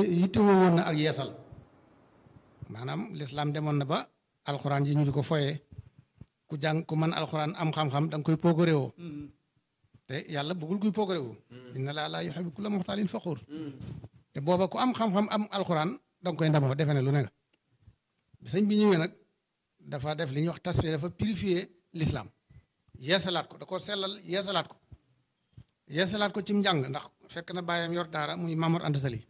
yittewoo woon na ak yeesal maanaam lislaam demoon na ba alxuraan yi ñu di ko foyee ku jàng ku mën alxuraan am xam-xam da nga koy poogaréwoo te yàlla bëggul kuy poogaréwoo inna laa laa yuhibbu kulla muxtaalin faxuur te booba ku am xam-xam am alxuraan da nga koy ndamoo defe ne lu ne nga bi sëñ bi ñëwee nag dafa def li ñuy wax tasfiya dafa purifier l'islam yeesalaat ko da ko sellal yeesalaat ko yeesalaat ko cim njàng ndax fekk na bàyyam yor daara muy Mamour Anta Sali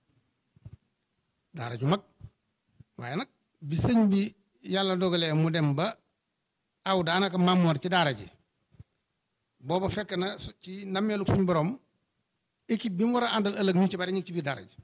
daara ju mag waaye nag bi sëñ bi yàlla dogalee mu dem ba aw daanaka Mamour ci daara ji booba fekk na ci nammeelu suñu borom équipe bi mu war a àndal ëllëg ñu ci bari ñu ngi ci biir daara ji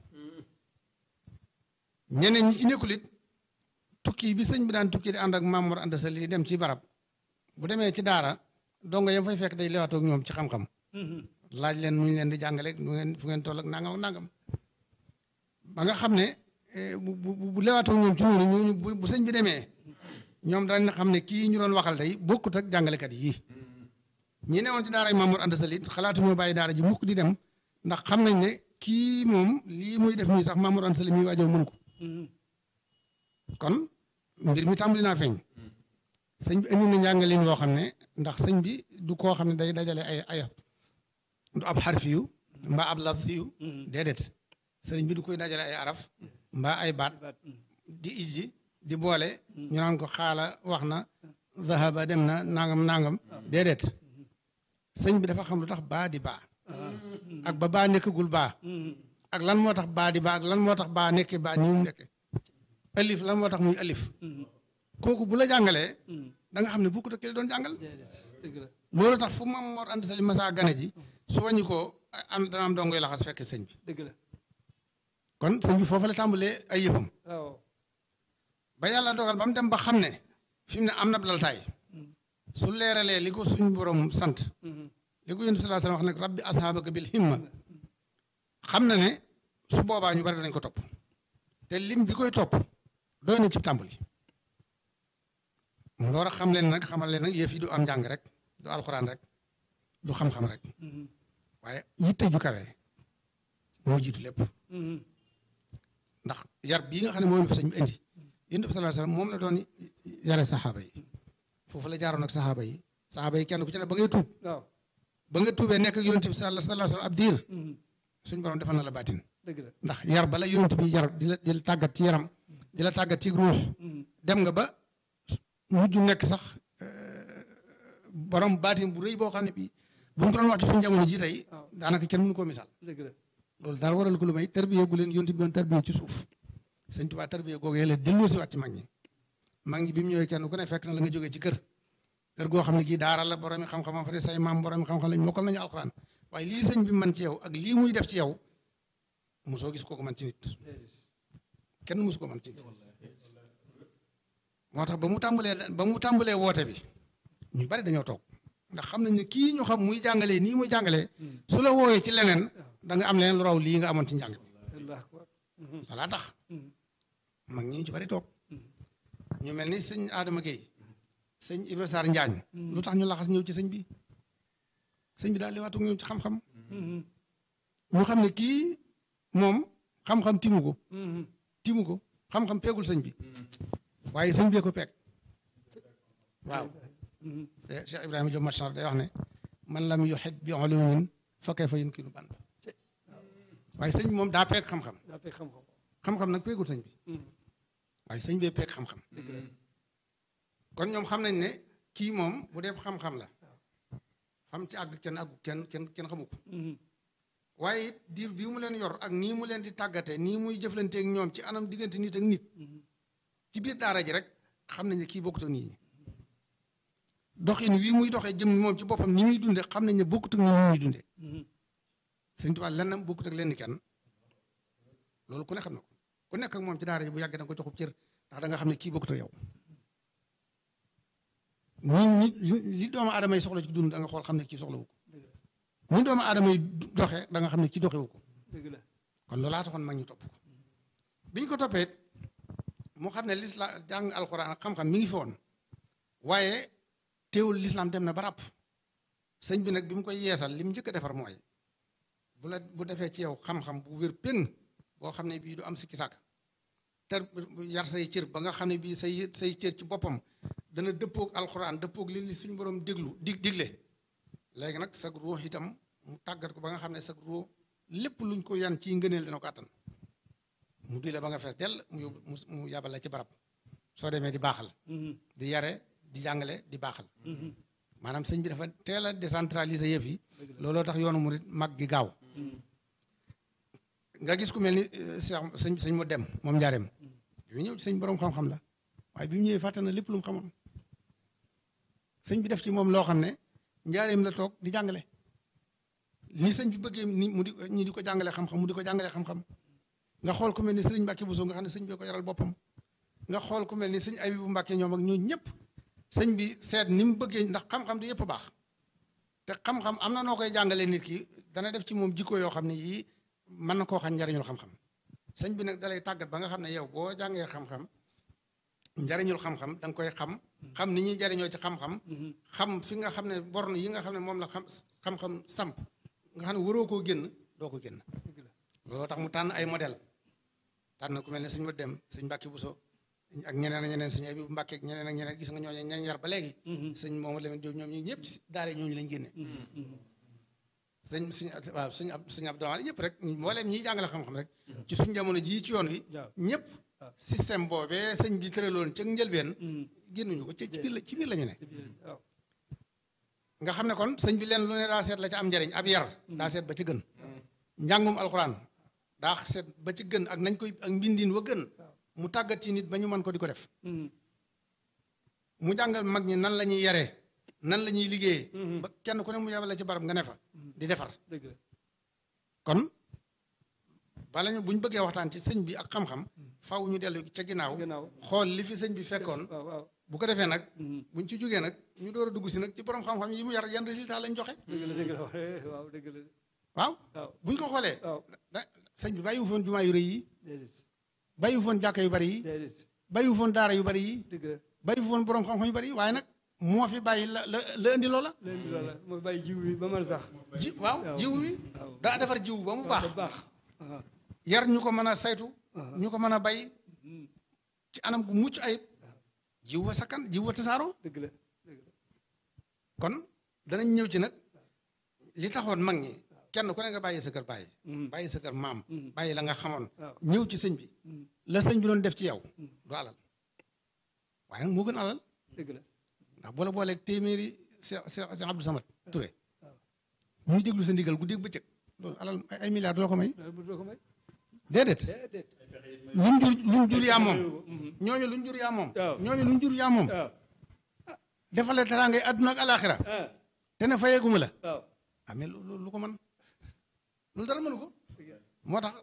ñeneen ñi ci nekkul it tukki bi sëñ bi daan tukki di ànd ak Mamour Anta Sali di dem ci barab bu demee ci daara dongo yam fay fekk day lewaatoo ak ñoom ci xam-xam laaj leen nu ñu leen di jàngale nu ngeen fu ngeen toll ak nangam ak nangam ba nga xam ne bu bu bu lewaatoo ñoom ci noonu ñooñu bu sëñ bi demee ñoom dañ xam ne kii ñu doon waxal day bokkut ak jàngalekat yii ñi newoon ci daara yi Mamour Anta Sali xalaatuñoo bàyyi daara ji mukk di dem ndax xam nañ ne kii moom lii muy def nii sax Mamour Anta Sali muy waajal mënu ko kon mbir mi tàmbali naa feeñ sëñ bi indi na njàngalin loo xam ne ndax sëñ bi du koo xam ne day dajale ay ay du ab xarfi yu mbaa ab laf yu déedéet sëriñ bi du koy dajale ay araf mbaa ay baat di ijji di boole ñu naan ko xaala wax na zahaba dem na nangam nangam déedéet sëñ bi dafa xam lu tax baa di baa ak ba baa nekkagul baa ak lan moo tax baa di baa ak lan moo tax baa nekki baa nii mu nekke alif lan moo tax muy alif kooku bu la jàngalee da nga xam ne bokkut ak ki la doon jàngal loolu tax fu Maam Mor Anta Sali masa gane ji su wàññi ko am dana am dongoy laxas fekk sëñ bi dëgg la kon sëñ bi foofu la tàmbalee ay yëfam waaw ba yàlla dogal ba mu dem ba xam ne fi mu ne am na laltaay su leeralee li ko suñ borom sant li ko yonent bi sallallahu alayhi wasallam wax nag rabbi ashaabaka bil himma xam na ne su boobaa ñu bari danañ ko topp te lim bi koy topp doy na ci tàmbali mu loolu xam leen nag xamal leen nag yëf yi du am njàng rek du alxuraan rek du xam-xam rek waaye yitte ju kawe moo jiitu lépp ndax yar bii nga xam ne moom la fa sëñ bi indi yonent bi sallallahu alayhi wasallam moom la doon yare saxaaba yi foofu la jaaroon ak saxaaba yi saxaaba yi kenn ku ci ne ba ngay tuub waaw ba nga tuubee nekk ak yonent bi sallallahu alayhi wasallam ab diir suñ borom defal na la baatin dëgg la ndax yar bala yonent bi yar di la di la tàggat ci yaram di la tàggat ci ruux dem nga ba mujj nekk sax borom baatin bu rëy boo xam ne bii bu ñu ko doon wax ci suñu jamono ji tey waaw. daanaka kenn mënu koo misaal dëgg la loolu daal waral ko lu may tarbiye gu leen yonent bi doon tarbiye ci suuf sëñ Tuubaa tarbiye googu yàlla delloo si waat ci mag ñi mag ñi bi mu ñëwee kenn ku ne fekk na la nga jógee ci kër kër goo xam ne kii daara la borom xam-xam fa de say maam borom xam-xam lañ mokkal nañu alxuraan waaye lii sëñ bi man ci yow ak lii muy def ci yow mosoo gis kooku man ci nit kenn mosu ko man ci nit moo tax ba mu tàmbalee ba mu tàmbalee woote bi ñu bari dañoo toog ndax xam nañ ne kii ñu xam muy jàngalee nii muy jàngalee su la wooyee ci leneen da nga am leneen lu raw lii nga amoon ci njàng bi allah akbar walaa tax mag ñi ñu ci bari toog ñu mel ni sëñ Adama Gueye sëñ Ibra Sarr Njaañ lu tax ñu laxas ñëw ci sëñ bi sëñ bi daal li waatu ñëw ci xam-xam ñu xam ne kii moom xam-xam timu ko timu ko xam-xam peegul sëñ bi waaye sëñ bee ko peeg waaw te Cheikh Ibrahima Diop Machar day wax ne man lam yuhit bi ulumin fa kayfa yumkinu ban waaye sëñ bi moom daa peeg xam-xam daa fekk xam-xam xam-xam nag peegul sëñ bi waaye sëñ bee peeg xam-xam dëgg la kon ñoom xam nañ ne kii moom bu dee xam-xam la fam ci àgg kenn àggu kenn kenn kenn xamu ko waaye it diir bii mu leen yor ak nii mu leen di tàggate nii muy jëflanteeg ñoom ci anam diggante nit ak nit ci biir daara ji rek xam nañ ne kii bokkut ak nit ñi doxin wii muy doxee jëm moom ci boppam ni muy dunde xam nañ ne bokkut ak ni muy dunde Sëñ Tuubaa lennam bokkut ak lenn kenn loolu ku ne xam na ko ku nekk ak moom ci daara ji bu yàggee da nga ko joxub cër ndax da nga xam ne kii bokkut ak yow ni ni li doomu aadama yi soxla ci dund da nga xool xam ne kii soxlawu ko ni doomu aadama yi doxee da nga xam ne kii doxewu ko dëgg la kon loolaa taxoon mag ñu topp ko bi ñu ko toppee mu xam ne lisla jàng alxuraan ak xam-xam mi ngi fi woon waaye teewul lislaam dem na ba ràpp sëñ bi nag bi mu koy yeesal li mu njëkk a defar mooy bu la bu defee ci yow xam-xam bu wér péng boo xam ne bii du am sikki sàkk te yar say cër ba nga xam ne bii say say cër ci boppam dana dëppoog alxuraan dëppoog li li suñu borom déglu dig digle léegi nag sag ruux itam mu tàggat ko ba nga xam ne sag ruux lépp luñ ko yan ci ngëneel dina ko attan mu di la ba nga fees dell mu yóbbu mu yabal la ci barab soo demee di baaxal di yare di jàngale di baaxal maanaam sëñ bi dafa teel a décentraliser yëf yi looloo tax yoonu murit mag gi gaaw nga gis ku mel ni Cheikh sëñ sëñ mu dem moom njaareem bi mu ñëw ci sëñ borom xam-xam la waaye bi mu ñëwee fàtte na lépp lu mu xamoon sëñ bi def ci moom loo xam ne njaareem la toog di jàngale ni sëñ bi bëggee ni mu di ñi di ko jàngale xam-xam mu di ko jàngale xam-xam nga xool ku mel ni sëriñ Mbàkke Buso nga xam ne sëñ bi ko yaral boppam nga xool ku mel ni sëñ Abibu Mbàkke ñoom ak ñooñu ñëpp sëñ bi seet ni mu bëggee ndax xam-xam du yëpp baax te xam-xam am na noo koy jàngalee nit ki dana def ci moom jikko yoo xam ne yii mën na koo xam njariñul xam-xam sëñ bi nag dalay tàggat ba nga xam ne yow boo jàngee xam-xam njariñul xam-xam da nga koy xam xam ni ñuy jariñoo ci xam-xam xam fi nga xam ne borne yi nga xam ne moom la xam xam-xam samp nga xam ne waroo koo génn doo ko génn looloo tax mu tànn ay modèle tànn ku mel ne suñ ma dem suñ Mbàkke Buso ak ñeneen ak ñeneen suñu Abibu Mbàkke ak ñeneen ak ñeneen gis nga ñooñu ñañ yar ba léegi sëñ moom Lamin Jóob ñoom ñi ñëpp ci daara ñooñu lañ génne sëñ suñ waaw suñ ab suñu ab domaane ñëpp rek mbooleem ñiy jàngale xam-xam rek ci suñ jamono jii ci yoon wi ñëpp système boobee sëñ bi tëraloon ca njëlbeen génnuñu ko ci biir la ci biir la ñu ne nga xam ne kon sëñ bi leen lu ne daa seet la ca am njariñ ab yar daa seet ba ci gën njàngum alxuraan daa seet ba ci gën ak nañ koy ak mbindin wa gën mu tàggat ci nit ba ñu mën ko di ko def mu jàngal mag ñi nan la ñuy yaree nan la ñuy liggéeyee ba kenn ku ne mu yabal ci barab nga ne fa di defar kon bala ñu bu ñu bëggee waxtaan ci sëñ bi ak xam-xam faw ñu dellu ca ginnaaw xool li fi sëñ bi fekkoon bu ko defee nag buñ ci jógee nag ñu door a dugg si nag ci borom xam-xam yi mu yar yan résultat lañ joxe waaw buñ ko xoolee sëñ bi bàyyiwu foon jumaa yu rëy yi bàyyiwu foon jàkka yu bari yi bàyyiwu foon daara yu bari yi bàyyiwu foon borom xam-xam yu bari yi waaye nag moo fi bàyyi la la la indi loola. la indi loola moo bàyyi jiw wi ba mën sax. ji waaw jiw wi daa defar jiw ba mu baax. yar ñu ko mën a saytu. ñu ko mën a bay ci anam gu mucc ayib. jiw wa sakkan jiw wa tasaaroo. dëgg la dëgg la. kon danañ ñëw ci nag li taxoon mag ñi kenn ku ne nga bàyyi sa kër bàyyi. bàyyi sa kër maam. bàyyi la nga xamoon. ñëw ci sëñ bi. la sëñ bi doon def ci yow. du alal waaye nag moo gën alal. dëgg la. ndax boo la booleeg téeméeri Cheikh Cheikh Abdou Samad Touré ñuy déglu sa ndigal guddeeg bëccëg loolu alal ay milliards doo ko may. doo ko may. déedéet. déedéet. luñ jur luñ jur yaa moom. ñooñu luñ jur yaa moom. waaw ñooñu luñ jur yaa moom. waaw. defale teraangay àdduna ak alaaxira ah te ne fayeeguma la. waaw. ah mais lu lu ko mën loolu dara mënu ko. moo tax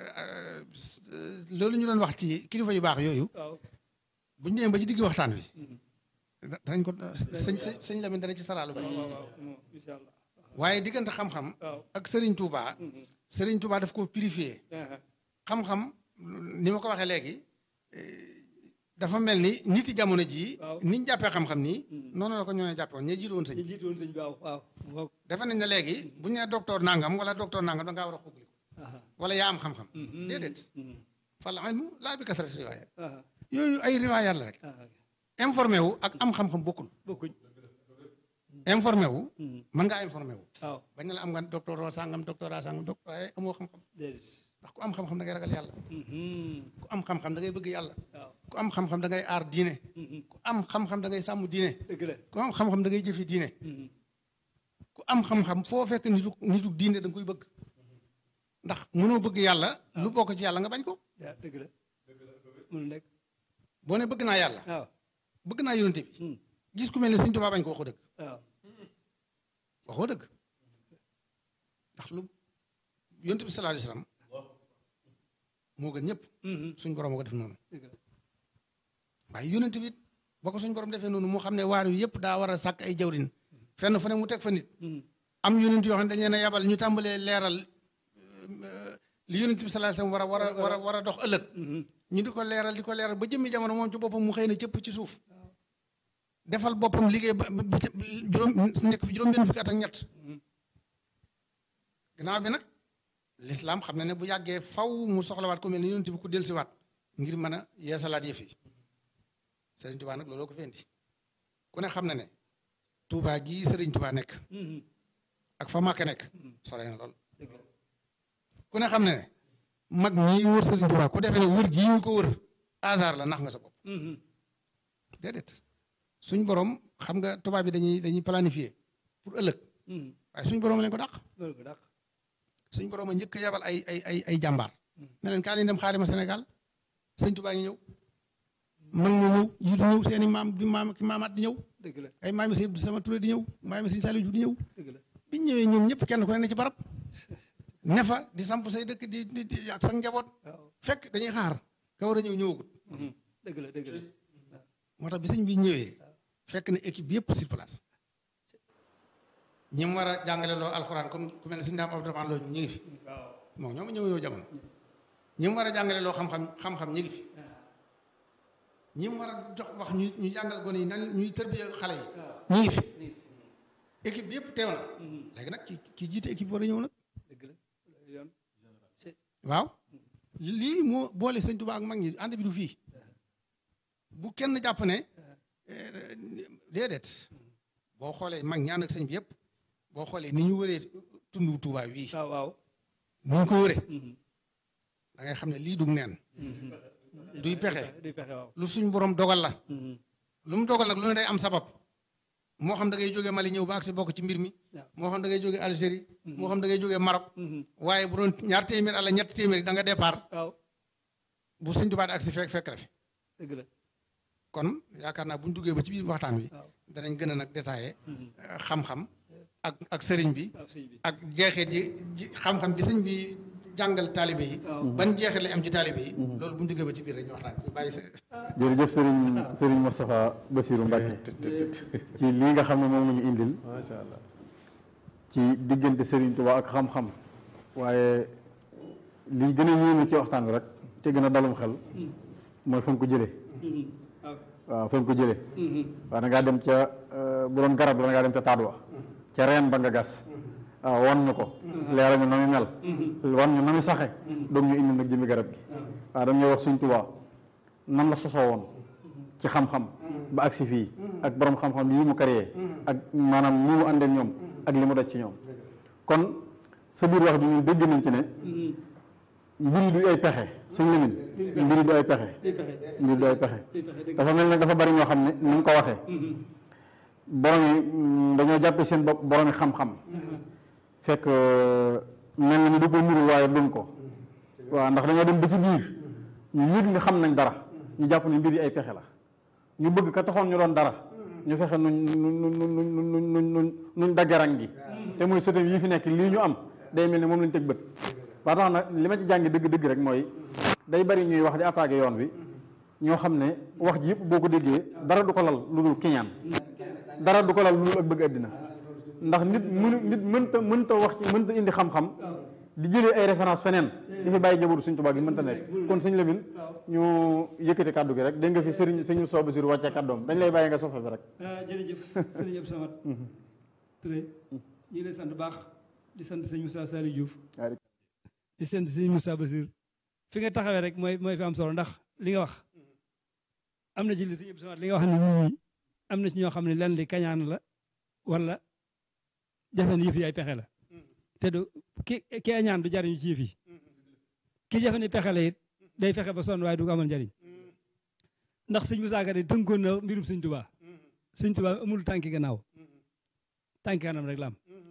loolu ñu doon wax ci kilifa yu baax yooyu waaw. bu ñu demee ba ci digg waxtaan wi. danañ ko sëñ sëñ sëñ Lamine dana ci saraalu ba. waaw waaw moom incha allah. waaye diggante xam-xam. waaw. ak Serigne Touba. Serigne Touba daf ko purifié. ah xam-xam ni ma ko waxee léegi dafa mel ni nit yi jamono jii. waaw. ni ñu jàppee xam-xam nii. noonu la ko ñoo jàppee woon ña jiitu woon sëñ ñu jiitu woon sëñ bi waaw waaw. waaw. defe nañ ne léegi bu ñu nee docteur nangam wala docteur nangam da ngaa war a xugli ah wala yaa am xam-xam. Mhm. déedéet. mhm. fal ilmu laa bi kasrati riwaaya ah yooyu ay riwaayaat la rek. ah informé wu ak am xam-xam bokkul. bokkuñ. informé wu. Mhm. mën ngaa informé wu. waaw bañ na la am nga docteur sangam doctorat sangam doc waaye amoo xam-xam déedéet. ndax ku am xam-xam da ngay ragal yàlla. Mhm. ku am xam-xam da ngay bëgg yàlla. waaw. ku am xam-xam da ngay aar diine. Mhm. ku am xam-xam da ngay sàmm diine. dëgg la. ku am xam-xam da ngay jëfi diine. Mhm. ku am xam-xam foo fekk nitu nitu diine da nga koy bëgg. ndax mënoo bëgg yàlla. lu bokk ci yàlla nga bañ ko. yaa dëgg la. mënu nekk. boo ne bëgg naa yàlla. waaw. bëgg naa yonente bi. Mhm. gis ku mel ne Sëñ Tuubaa bañ ko waxoo dëgg. waaw. waxoo dëgg. ndax lu yonente bi sallallahu alayhi wasallam moo gën ñëpp. Mhm. suñ borom moo ko def noonu. dëgg la. waaye yonente bi boo ko suñ borom defee noonu moo xam ne waar wi yëpp daa war a sàkk ay jawrin fenn fu ne mu teg fa nit. Mhm. am yonent yoo xam ne dañ leen a yabal ñu tàmbalee leeral euh, li yonent bi sallallahu alayhi wasallam war a war a war a war a dox ëllëg Mhm. ñu di ko leeral di ko leeral ba jëmmi jamono moom ci boppam mu xëy na cëpp ci suuf defal boppam liggéey ba ba- ba- juróom nekk fi juróom benn fukki at ak ñett Mhm. gannaaw bi nag l'islam xam na ne bu yàggee faw mu soxlawaat ku mel ni yonent bi ku dellusiwaat ngir mën a yeesalaat yëf yi Serigne Touba nag looloo ko fi indi ku ne xam na ne Touba gii Serigne Touba nekk ak fa Màkka nekk sore na lool dëgg la ku ne xam na ne mag ñii wër Serigne Touba ku defee ne wër gii ñu ko wër hasard la nax nga sa bopp déedéet suñ borom xam nga tubaab bi dañuy dañuy planifier pour ëllëg waaye suñ borom leen ko dàq loolu ko dàq suñ borom a njëkk a yabal ay ay ay ay jàmbaar ne leen kaa leen dem xaarima Sénégal sëñ Touba ngi ñëw mag ñu ñëw jiitu ñëw seen i maam di maam ki maamaat di ñëw dëgg la ay maami sëñ Abdou Sama Touré di ñëw maami sëñ Saliou di ñëw dëgg la biñ ñëwee ñoom ñëpp kenn ku ne ne ci barab ne fa di samp say dëkk di di di ak sa njaboot waaw fekk dañuy xaar ka war a ñëw ñëwagut dëgg la dëgg la moo tax bi sëñ bi ñëwee fekk na équipe yëpp sur place ñi mu war a jàngale loo alxuraan comme ku mel ne sëñ Daam Abdourahmane Lo ñu ngi fi waaw moom ñoom ñëw ñëw jamono ñi mu war a jàngale loo xam-xam xam-xam ñi ngi fi ñi mu war a jox wax ñu ñu jàngal gone yi nan ñuy tërbiya xale yi ñi ngi fi équipe bi yëpp teew na léegi nag ki ki jiite équipe war a ñëw nag dëgg la yoon waaw lii moo boole sëñ Tuubaa ak mag ñi ànd bi du fii bu kenn jàpp ne eh, déedéet boo xoolee mag ñi ànd ak sëñ bi yëpp boo xoolee ni ñu wëree tundu Tuubaa wii waaw waaw ni ñu ko wëree da ngay xam ne lii dug neen duy pexe duy pexe waaw lu suñ borom dogal la lu mu dogal nag lu ne day am sabab moo xam da ngay jógee Mali ñëw ba ak si bokk ci mbir mi waaw. moo xam da ngay jógee Algérie moo xam da ngay jógee Maroc waaye bu doon ñaar téeméer ala ñetti téeméer da nga départ waaw bu sëñ Tuubaa di ak si fekk fekk la fi dëgg la kon yaakaar naa bu ñu duggee ba ci biir waxtaan wi waaw danañ gën a nag détaillé euh, xam-xam ak ak sëriñ bi waaw sëñ bi ak jeexee ji ji xam-xam bi sëñ bi jàngal taalibe yi waaw. ban jeexee lay am ci taalibe yi loolu bu ñu duggee ba ci biir rek ñu waxtaan bi bàyyi sa jërëjëf Serigne Serigne Moustapha Bassirou Mbacke ci lii nga xam ne moom la ñu indil macha allah ci diggante Serigne Touba ak xam-xam waaye lii gën a yéeme ci waxtaan bi rek te gën a dalum xel mooy fa nga ko jëlee waaw waaw fa nga ko jëlee waaw da ngaa dem ca euh, bu doon garab la da ngaa dem ca taat wa ca reen ba nga gas waaw wan ñu ko leeral ñu na muy mel wan ñu na muy saxe doog ñu indi nag jëmi garab gi waaw dañ ñuy wax Sëñ Tuubaa nan la sosoo woon ci xam-xam ba agsi fii ak borom xam-xam yi mu créé ak maanaam ni mu àndee ñoom ak li mu daj ci ñoom kon sa biir wax bi ñun dégg nañ ci ne mbiri du ay pexe suñ limin mbiri du ay pexe duy pexe mbiri du ay pexe duy pexe dëgg dafa mel ne dafa bari ñoo xam ne ni nga ko waxee borom yi mm, dañoo jàppe seen bopp borom yi xam-xam fekk euh, mel na ni du ko nuru waaye duñ ko waaw ndax dañoo dem ba ci biir ñu yëg ni xam nañ dara ñu jàpp ne mbir yi ay pexe la ñu bëgg ka taxoon ñu doon dara ñu fexe nuñ nuñ nuñ nuñ nuñ nuñ nuñ nuñ daggarang gi te mooy sëtam yi fi nekk lii ñu am day mel ne moom lañ teg bët ba tax na li ma ci jàngi dëgg-dëgg rek mooy day bari ñuy wax di attaqué yoon wi ñoo xam ne wax ji yëpp boo ko déggee dara du ko lal lu dul kiñaan dara du ko lal lu dul ak bëgg àddina ndax nit mënu nit mënta mënta wax ci mënta indi xam-xam di jëlee ay référence feneen di fi bàyyi jabaru suñ tubaab gi mënta nekk kon suñ Lamin ñu yëkkati kàddu gi rek dégg nga fi sëriñ sëñ Sooba Basiru wàccee kàddoom dañ lay bàyyi nga sofe bi rek ah jërëjëf sëriñ Abdou Samad Touré ñu ngi lay sant baax di sant sëñ Moussa Saliou Diouf di sant sëñ Moussa Basir fi nga taxawee rek mooy mooy fi am solo ndax li nga wax am na ci li sëñ Abdou Samad li nga wax ne nit ñi am na ci ñoo xam ne lenn li kañaan la wala jafe ne yëf yi ay pexe la te du ki ki añaan du jariñu ci yëf yi ki jafe ne pexe la it day fexe ba sonn waaye du ko amal njariñ ndax sëñ Moussa Ka de tënkoon na mbirum sëñ Tuubaa sëñ Tuubaa amul tànki gannaaw tànki kanam rek la am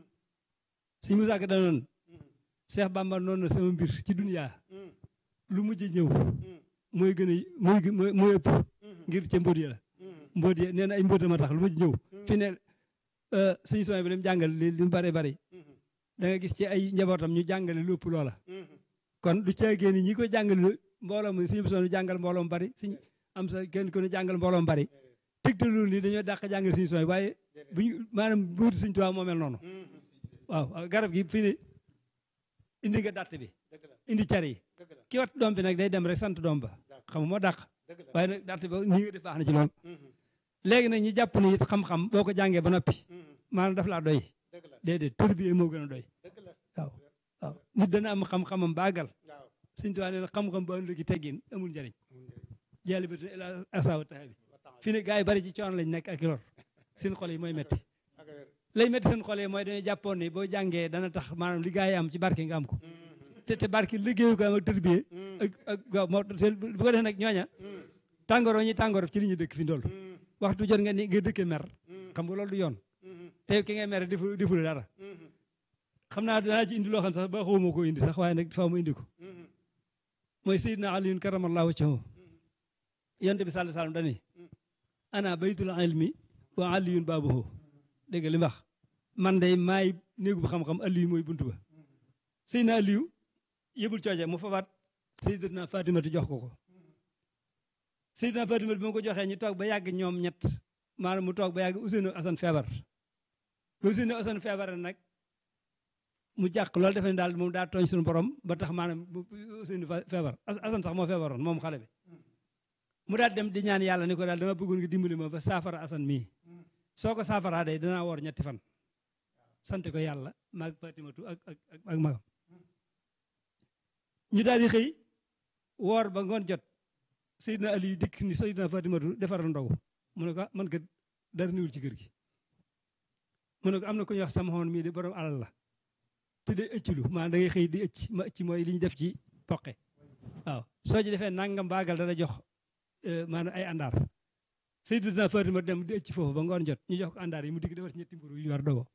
sëñ Moussa Ka danoon Cheikh Bamba noonu na sama mbir ci duniyaa lu mujj ñëw mooy gën a mooy gë- mooy mooy ëpp ngir ca mbóot ya la mbóot ya nee na ay mbóot ma tax lu mujj ñëw fi ne sëñ Sonia bi lim jàngal li li mu bari bari da nga gis ci ay njabootam ñu jàngale lu ëpp loola kon du caagee ni ñi ko jàngale mbooloo mi sëñ Sonia jàngal mbooloo mu bari sëñ am sa kenn ko ne jàngal mbooloo mu bari tegtalul ni dañoo dàq jàngal sëñ Sonia waaye bu ñu maanaam mbóoti sëñ Tuubaa moo mel noonu waaw waaw garab gi fii ne indi nga dàtt bi indi car yi ki wat doom bi nag day dem rek sant doom ba xam nga moo dàq waaye nag dàtt ba nii nga def baax na ci lool léegi nag ñi jàpp ni it xam-xam boo ko jàngee ba noppi maanaam daf laa doy déedéet tërbiyee moo gën a doy waaw waaw nit dana am xam-xamam baagal sëñ Tuubaa nee na xam-xam ba ëllëgi teggin amul njëriñ jaali ba ila asawa taxa bi fi ne gars yi bari ci coono lañ nekk ak lor seen xol yi mooy metti lay metti seen xol yi mooy dañuy jàppoon ni boo jàngee dana tax maanaam li gars yi am ci barke nga am ko te te barke liggéeyu ko am ak tërbiyee ak ak waaw moo bu ko defee nag ñooña tàngoor ñi tàngoor ci li ñu dëkk fi ndool waxtu jot nga ni nga dëkkee mer xam nga loolu du yoon te ki ngay mere defu deful dara xam naa danaa ci indi loo xam sax ba xawma ko indi sax waaye nag faaw mu indi ko mooy Seydina Aliyun karamallahu wajhahu yonent bi sallallahu alayhi wasallam dani ana baytul ilmi wa aliyun baabuhu dégg li wax man day maay néegu bu xam-xam aliyu mooy buntu ba Seydina Aliyu yëbul cooje mu fabaat Seydina Fatimatu jox ko ko Seydina Fatimatu bi ma ko joxee ñu toog ba yàgg ñoom ñett maanaam mu toog ba yàgg Ousseynou Assane feebar ba Ousseynou Assane feebar nag mu jàq loolu defe ne daal moom daa tooñ suñu borom ba tax maanaam Ousseynou feebar Assane sax moo feebaroon moom xale bi mu daal dem di ñaan yàlla ni ko daal dama bëggoon nga dimbali ma ba saafara Assane mii soo ko saafaraa day danaa woor ñetti fan sant ko yàlla maag Fatimatu ak ak ak magam ñu daal di xëy woor ba ngoon jot Seydina Ali dikk ni Seydina Fatimatu defaral ndogu mu ne ko man kat dara niwul ci kër gi mu ne ko am na ku ñuy wax sama xoon mii de borom alal la te day ëcculu maanaam da ngay xëy di ëcc ma ëcc mooy li ñu def ci poqe waaw soo ci defee nangam baagal dana jox maanaam ay àndaar Seydina Fatima dem di ëcc foofu ba ngoon jot ñu jox ko àndaar yi mu digg defar ci ñetti mburu yu ñu war dogo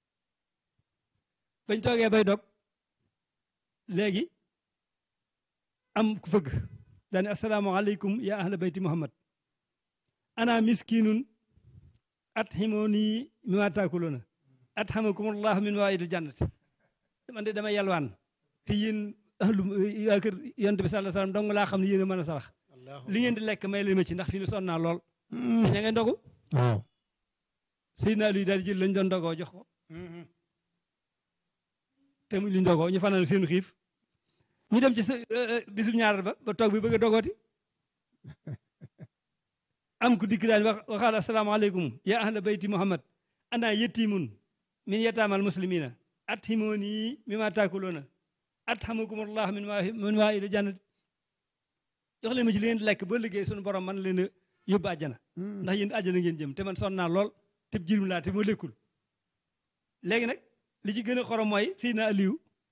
bañ toogee bay dog léegi am ku fëgg daane asalaamaaleykum ya ahla bayti muhammad ana miskinun at ximooni mi ma taakuluna at xamakumullahu min waidul jannati man de dama yalwaan te yéen ahlu waa kër yonent bi sallallahu alayhi wasallam dong laa xam ne yéen a mën a sarax li ngeen di lekk may leen ma ci ndax fi ni sonn naa lool te ña ngay ndogu waaw Seydina Aliou daal di jël lañ doon ndogoo jox ko te mu li ndogoo ñu fanal seenu xiif ñu dem ci sa bisub ñaaral ba ba toog bi bëgg a dogooti am ku dikk daan wax waxaal asalaamaaleykum ya ahla bayti muhammad ana yetimun min yataamal muslimina at himooni mi ma taakuloona at xamakumullah min waa min waa ila jannat jox leen ma ci li ngeen di lekk ba liggéey suñu borom man leen a yóbbu àjjana ndax yéen àjjana ngeen jëm te man sonn naa lool te jirim laa te moo lekkul léegi nag li ci gën a xorom mooy Seydina Aliou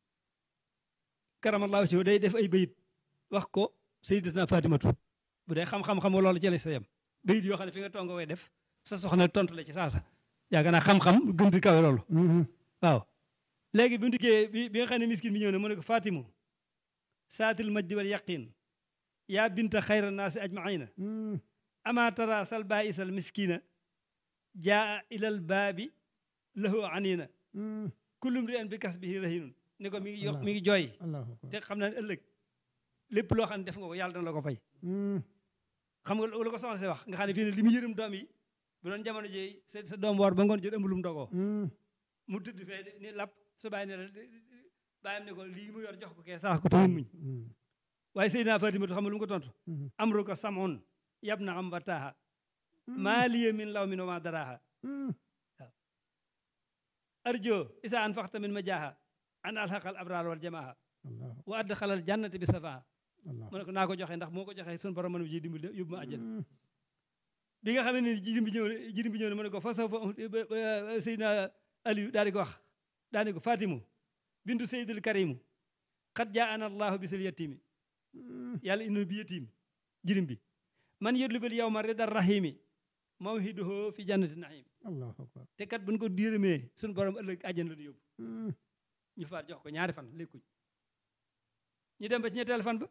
karamallahu ci day def ay bayit wax ko Sayyidatuna Fatimatu bu dee xam-xam-xam loolu ci la sa yem bayit yoo xam ne fi nga toog nga koy def sa soxna tontu la ci saasa yaakaar naa xam-xam gën di kawe loolu waaw léegi bi mu dikkee bi bi nga xam ne miskin bi ñëw ne mu ne ko Fatimu saatil majdi wal yaqin yaa binta xayra naasi ajmaina ama tara sal baisal miskina jaa ilal baabi lahu anina kullum ri an bi kas bihi rahinun ni ko mi ngi yox mi ngi jooy te xam naa ne ëllëg lépp loo xam ne def nga ko yàlla dana la ko fay xam nga lu ko soxna si wax nga xam ne fii ne li mu yërëm doom yi bu doon jamono ji sa sa doom woor ba ngoon jot ëmb lu mu dogoo mu tëdd fee ni lapp su bàyyi ne la bàyyam ne ko lii mu yor jox ko kee sarax ko te muñ waaye Seydina Fatimatu xam nga lu mu ko tontu amru ko samoon yab na am wataaha maa liya min law min wa ma daraaha waaw arjo isa an faxta min ma jaaha an alxaqal abraar wal jamaaha wa add xalal jannati bi safaa mu ne ko naa ko joxe ndax moo ko joxe suñu borom mën ji dimbali yóbbu ma àjjana bi nga xam ne jirim bi ñëw ne jirim bi ñëw ne mu ne ko fa saw fa Seydina Aliou daal di ko wax daal di ko Fatimu bintu Seydil Karimu xat jaa ana allahu bisil yatimi yàlla indi bi yatim jirim bi man yëdlu bil yow ma ridar rahimi mawhiduhu fi jannati naim te kat buñ ko diirëmee suñu borom ëllëg àjjana la di yóbbu ñu faat jox ko ñaari fan lekkuñ ñu dem ba ci ñetteel fan ba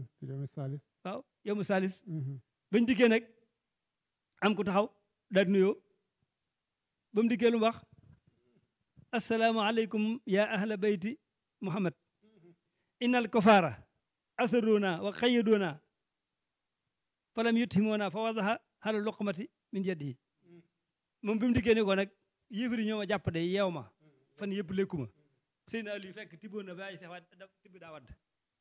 waaw yow mu salis bañ dikkee nag am ku taxaw daal di nuyoo ba mu dikkee lu mu wax assalaamu aleykum ya ahla bayti muhammad innal kofaara asaruna wa xayyaduna falam yuthimuna fa wadaha hala luqmati min yadihi moom bi mu dikkee ni ko nag yéefari ñoo ma jàpp de yeew ma fan yëpp lekkuma sëy na Aliou fekk tibboon na ba ay sax tibb daa wadd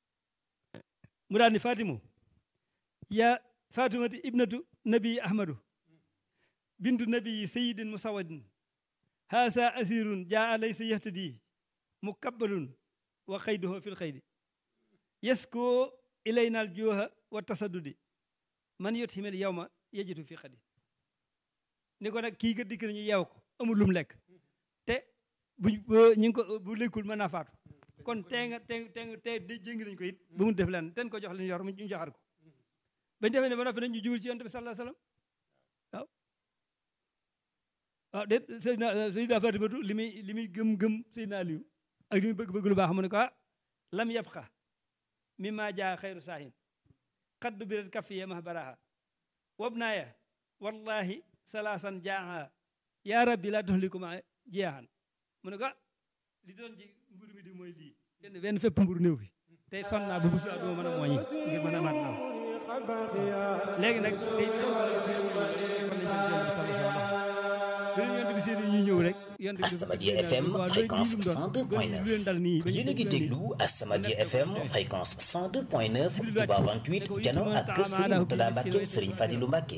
mu daal ni Fatimu ya Fatimati ibnatu nabi ahmadu bintu nabi sayidin musawadin haasa asirun jaa laysa yahtadi mukabbalun wa xayduhu fil xaydi yaskoo ilaynal juuha wa tasaddudi man yot himel yow ma yejitu fi xadi ni ko nag kii nga dikk nañu yeew ko amul lu mu lekk te buñ ñu ngi ko bu lekkul mën naa faatu kon tee nga tee tee tee de jéngi nañ ko it ba mu def leen ten ko jox leen yor mu ñu joxat ko bañ defee ne ba noppi nañ ñu jubal ci yonent bi sallallahu alayhi wasallam waaw waaw déet Seydina Seydina Fatimatu li muy li muy gëm-gëm Seydina Aliyu ak li muy bëgg-bëgg lu baax mu ne ko ah lam yabqa mi maa jaa xayru saahin xaddu birat kafiya mah baraha wabnaaya wallahi salaasan jaaha yaa rabbi laa tuhlikuma jeexan mu ne ko ah li doon ci mburu mi di mooy lii benn benn fépp mburu néew fi tey sonn naa ba bu subaa duma mën a mooñi ngir mën a mat naw léegi nag tey ñu ñëw rek As-Samadiyya FM fréquence 102.9 yéen a ngi déglu As-Samadiyya FM fréquence 102.9 Touba 28 jano ak kër Serigne Mourtada Mbacke Serigne Fadilou Mbacke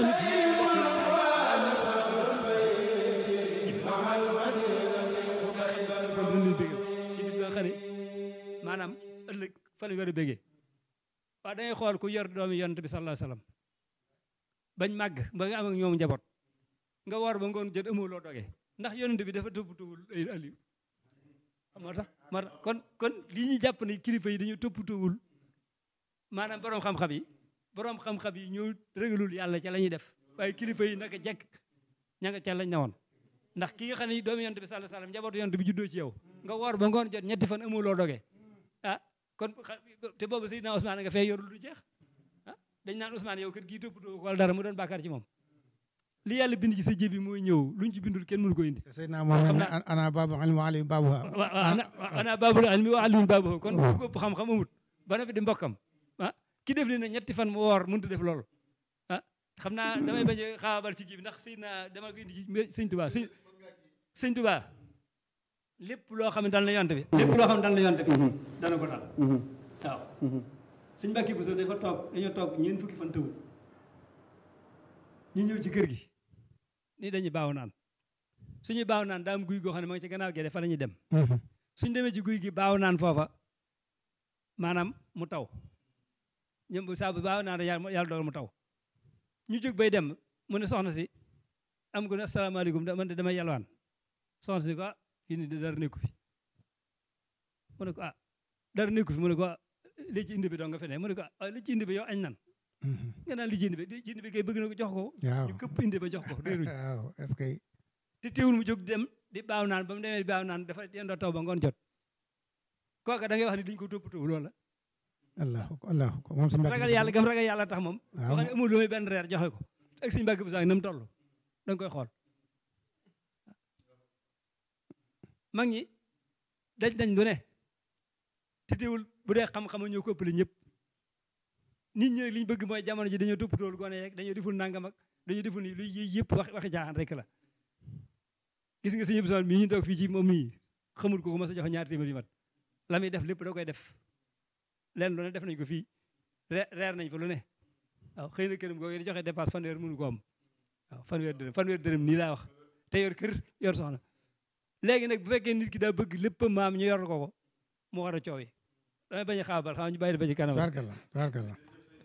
ci bis ba xëri maanaam ëllëg fa la war a bégee waaw dangay xool ku yor doomi yonent bi sallallahu alayhi wasallam bañ màgg ba nga am ak ñoom njaboot nga war ba ngoon jot amoo loo dogee ndax yonent bi dafa toppatoowul ay aliou moo tax moo tax kon kon lii ñu jàpp ne kilifa yi dañu toppatoowul maanaam borom xam-xam yi borom xam-xam yi ñoo régalul yàlla ca la ñuy def waaye kilifa yi naka jekk ña nga ca lañ ne woon ndax ki nga xam ne doomu yonent bi sallallahu alayhi wasallam njabootu yonent bi juddoo ci yow nga woor ba ngoon jot ñetti fan amoo loo dogee ah kon te boobu Seydina Ousmane nga fee yorul du jeex ah dañ naan Ousmane yow kër gii toppatoo ko wala dara mu doon bàkkaar ci moom li yàlla bind ci sa jébi mooy ñëw luñ ci bindul kenn mënu ko indi Seydina moom ana babu ilmi wa alim babu ana babul ilmi wa alim babu kon ku ko xam-xam amut ba na fi di mbokkam ah ki def li ne ñetti fan mu woor mënut a def loolu ah xam naa damay bañ a xaabal ci kii bi ndax Seydina dama ko indi ci sëñ Tuubaa sëñ sëñ Tuubaa lépp loo xam ne dal na yonte bi lépp loo xam ne dal na yonte bi dana ko dal waaw sëñ Mbàkke Buso dafa toog dañoo toog ñeent fukki fan tëwul ñu ñëw ci kër gi ni dañuy baaw naan suñuy baaw naan daa am guy goo xam ne ma ngi ci gannaaw gede fa la ñuy dem suñ demee ci guy gi baaw naan foofa maanaam mu taw ñoom saa bu baaw naan yàlla dogal mu taw ñu jóg bay dem mu ne soxna si am ko ne asalaamaaleykum man de damay yalwaan soxna si ko ah fii ni dara nekku fi mu ne ko ah dara nekku fi mu ne ko li ci indi bi doo nga fe ne mu ne ko ah li ci indi bi yow añ nan nga naan li ci indi bi li ci indi bi kay bëgg na ko jox ko ñu këpp indi ba jox ko réeruñ waaw est-ce que te teewul mu jóg dem di baaw naan ba mu demee di baaw naan dafa yendoo taw ba ngoon jot kooka da ngay wax ne duñ ko toppatoo loolu la allah allah moom si ragal yàlla gam ragal yàlla tax moom boo xam ne amul lu muy benn reer joxe ko ak suñu mbàkk bu sax na mu toll da nga koy xool mag ñi dañ dañ lu ne te teewul bu dee xam-xam ñoo ko ëppale ñëpp nit ñi li ñu bëgg mooy jamono ji dañoo toppatool gone yeeg dañoo deful nangam ak dañoo deful ni luy yëy yëpp wax waxi jaaxaan rek la gis nga sëñ Abdou mii ñu toog fii ci moom mii xamul ko ko ma sa jox ñaari téeméer yu mat la muy def lépp da koy def leen lu ne def nañ ko fii reer nañ fa lu ne waaw xëy na këram googu di joxe dépasse fanweer mënu ko am waaw fanweer dërëm fanweer dërëm nii laa wax te yor kër yor soxna léegi nag bu fekkee nit ki daa bëgg lépp maam ñu yor ko ko mu war a coow yi damay bañ a xaabal xam ñu bàyyi ba ci kanam tabarkalla tabarkalla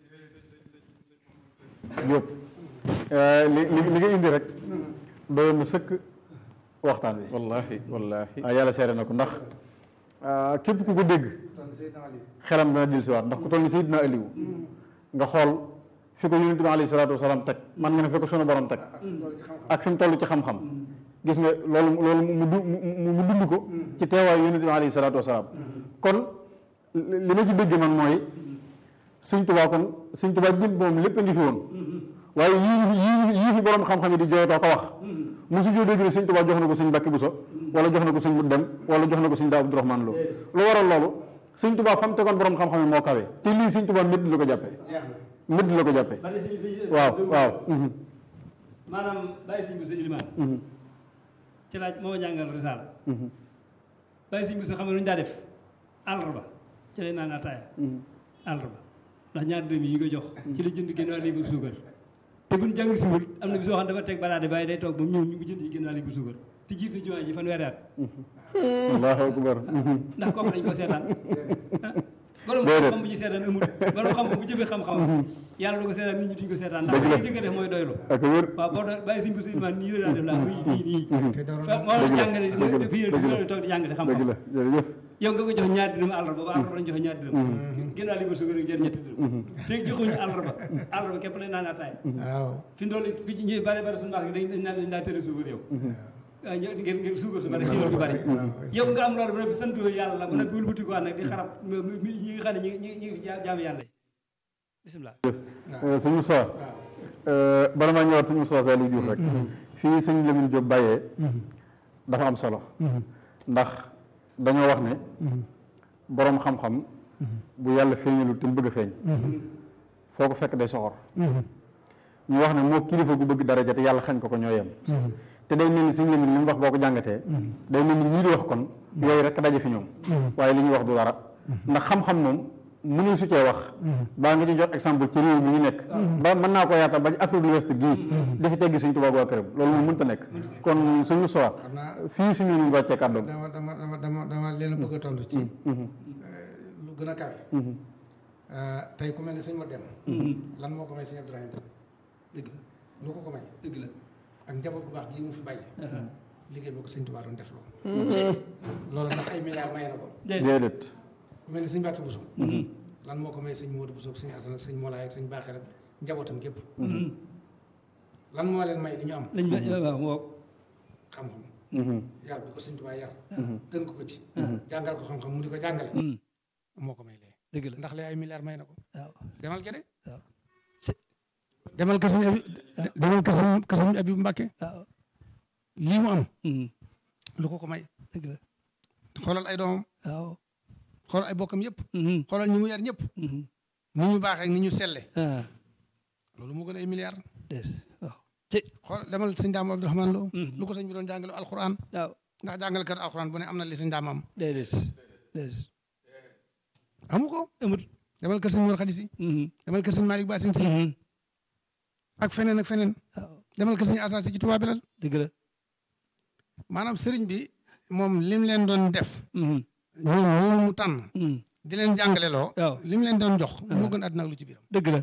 Diop li li li nga indi rek doyoon na sëkk waxtaan wi wallahi wallahi waaw yàlla seere na ko ndax képp ku ko dégg xelam dana dil si waat ndax ku toll ni Seydina Aliou nga xool fi ko yonent bi alayhi salaatu wasalaam teg man nga ne fi ko sunu borom teg ak fi mu toll ci xam-xam gis nga loolu loolu mu mu mu dund ko ci teewaayu yonent bi alayhi salaatu wasalaam kon li ma ci dégg man mooy sëñ Tuubaa kon sëñ Tuubaa jëm moom lépp a ngi fi woon waaye yii yii yii fi borom xam-xam yi di jooytoo ko wax mosu joo dégg ne sëñ Tuubaa jox na ko sëñ Mbàkke Buso wala jox na ko sëñ mu dem wala jox na ko sëñ daa Abdourahmane Lo lu waral loolu sëñ Tuubaa fa mu tegoon borom xam-xam yi moo kawe te lii sëñ Tuubaa mbedd la ko jàppee mbedd la ko jàppee waaw waaw maanaam bàyyi sëñ bu sa ilimaan ci laaj moo jàngal risaala bàyyi sëñ bu sa xam ne lu ñu daa def àllarba ci lay naan ataaya àllarba ndax ñaar dërëm yi ñu koy jox ci la jënd génn waa libre suukar te buñ jàng siwul am na bi soo xam dafa teg baraade bàyyi day toog ba mu ñëw ñu bu jënd ci génn waa libre suukar te jiit na jumaa ji fanweeri at allahu akbar ndax kooku dañ ko seetaan borom Déedéet. xam-xam bu ñu seetaan amul borom xam-xam bu jëfee xam-xam yàlla du ko seetaan nit ñi duñ ko seetaan ndax Dëgg la. li jëkk a def mooy doylu ak wér waaw boo doon bàyyi suñ bu sulman nii la daan def laa muy nii nii te dara fa moo doon jàngale dëgg la, fii dëgg la. la toog di jàngale dëgg xam-xam la jërëjëf yow nga ko jox ñaar dërëm àllarba ba àllarba lañ joxe ñaar dërëm ginnaaw li ma sugar ak jër ñetti dërëm fekk joxuñu àllarba àllarba képp lañ naan ataay waaw fi ndool ku ci ñuy bari bari suñu marché dañ dañ naan dañ daa tere suukar yow waaw ñoo ngir ngir suukar su bari xéwal su bari yow nga am loolu ba noppi sant yàlla ba noppi wëlbati ko nag di xarab mi- mi- ñi nga xam ne ñi ñi ñi ngi jaam yàlla yi bisimilah sëñ Moussa bala maa ñëwaat sëñ Moussa Saliou Diouf rek fii sëñ Lamine Diop bàyyee dafa am solo ndax dañoo wax ne boroom xam-xam bu yàlla feeñalul te mu bëgg a feeñ foo ko fekk day soxor ñu wax ne moo kilifa gu bëgg daraja te yàlla xañ ko ko ñoo yem te day mel ni sëñ Lamine li mu wax boo ko jàngatee day mel ni ñii di wax kon yooyu rek daje fi ñoom waaye li ñuy wax du dara ndax xam-xam moom mënuñ su cee wax baa nga ci jox exemple ci réew mi ñu nekk ba mën naa ko yaatal ba ci Afrique de l'Ouest gii dafi teggi suñ tubaab waa këram loolu moom mënta nekk kon suñu soir xam naa fii suñu ñu wàccee kàddoom dama dama dama dama dama leen a bëgg a tontu ci lu gën a kawe tey ku mel ne sëñ ma dem lan moo ko may sëñ Abdourahim dem dëgg la lu ko ko may dëgg la ak njaboot bu baax gii mu fi bàyyi liggéey boo ko sëñ Tuubaa doon def loolu loolu ndax ay milliards maye na ko déedéet ku mel ne sëñ Mbàkke Buso lan moo ko may sëñ Moodu Buso ak sëñ Asan ak sëñ Molaay ak sëñ Baaxir ak njabootam gépp lan moo leen may li ñu am lañ ba waaw moo xam-xam yar bi ko sëñ Tuubaa yar tënk ko ci jàngal ko xam-xam mu di ko jàngale moo ko may lee dëgg la ndax lee ay milliards may na ko waaw demal gede waaw demal kër sëñ abi demal kër sëñ kër sëñ abi bu Mbàkke waaw lii mu am lu ko ko may dëgg la xoolal ay doomam waaw xoolal ay bokkam yëpp xoolal ñi mu yar ñëpp ni ñu baaxee ak ni ñu selle ah loolu moo gën ay milliards déet waaw ci xool demal sëñ daam Abdourahmane Lo lu ko sëñ bi doon jàngale alxuraan waaw ndax jàngalekat alxuraan bu ne am na li sëñ daam am déedéet déedéet amu ko amut demal kër sëñ Mor Xadisi demal kër sëñ Malick Ba sëñ si ak feneen ak feneen waaw demal kër sëñ Assa si ci Touba Belal dëgg la maanaam sëriñ bi moom lim leen doon def ñoom ñoo mu tànn di leen jàngale loo waaw lim leen doon jox moo gën àdduna ak lu ci biiram dëgg la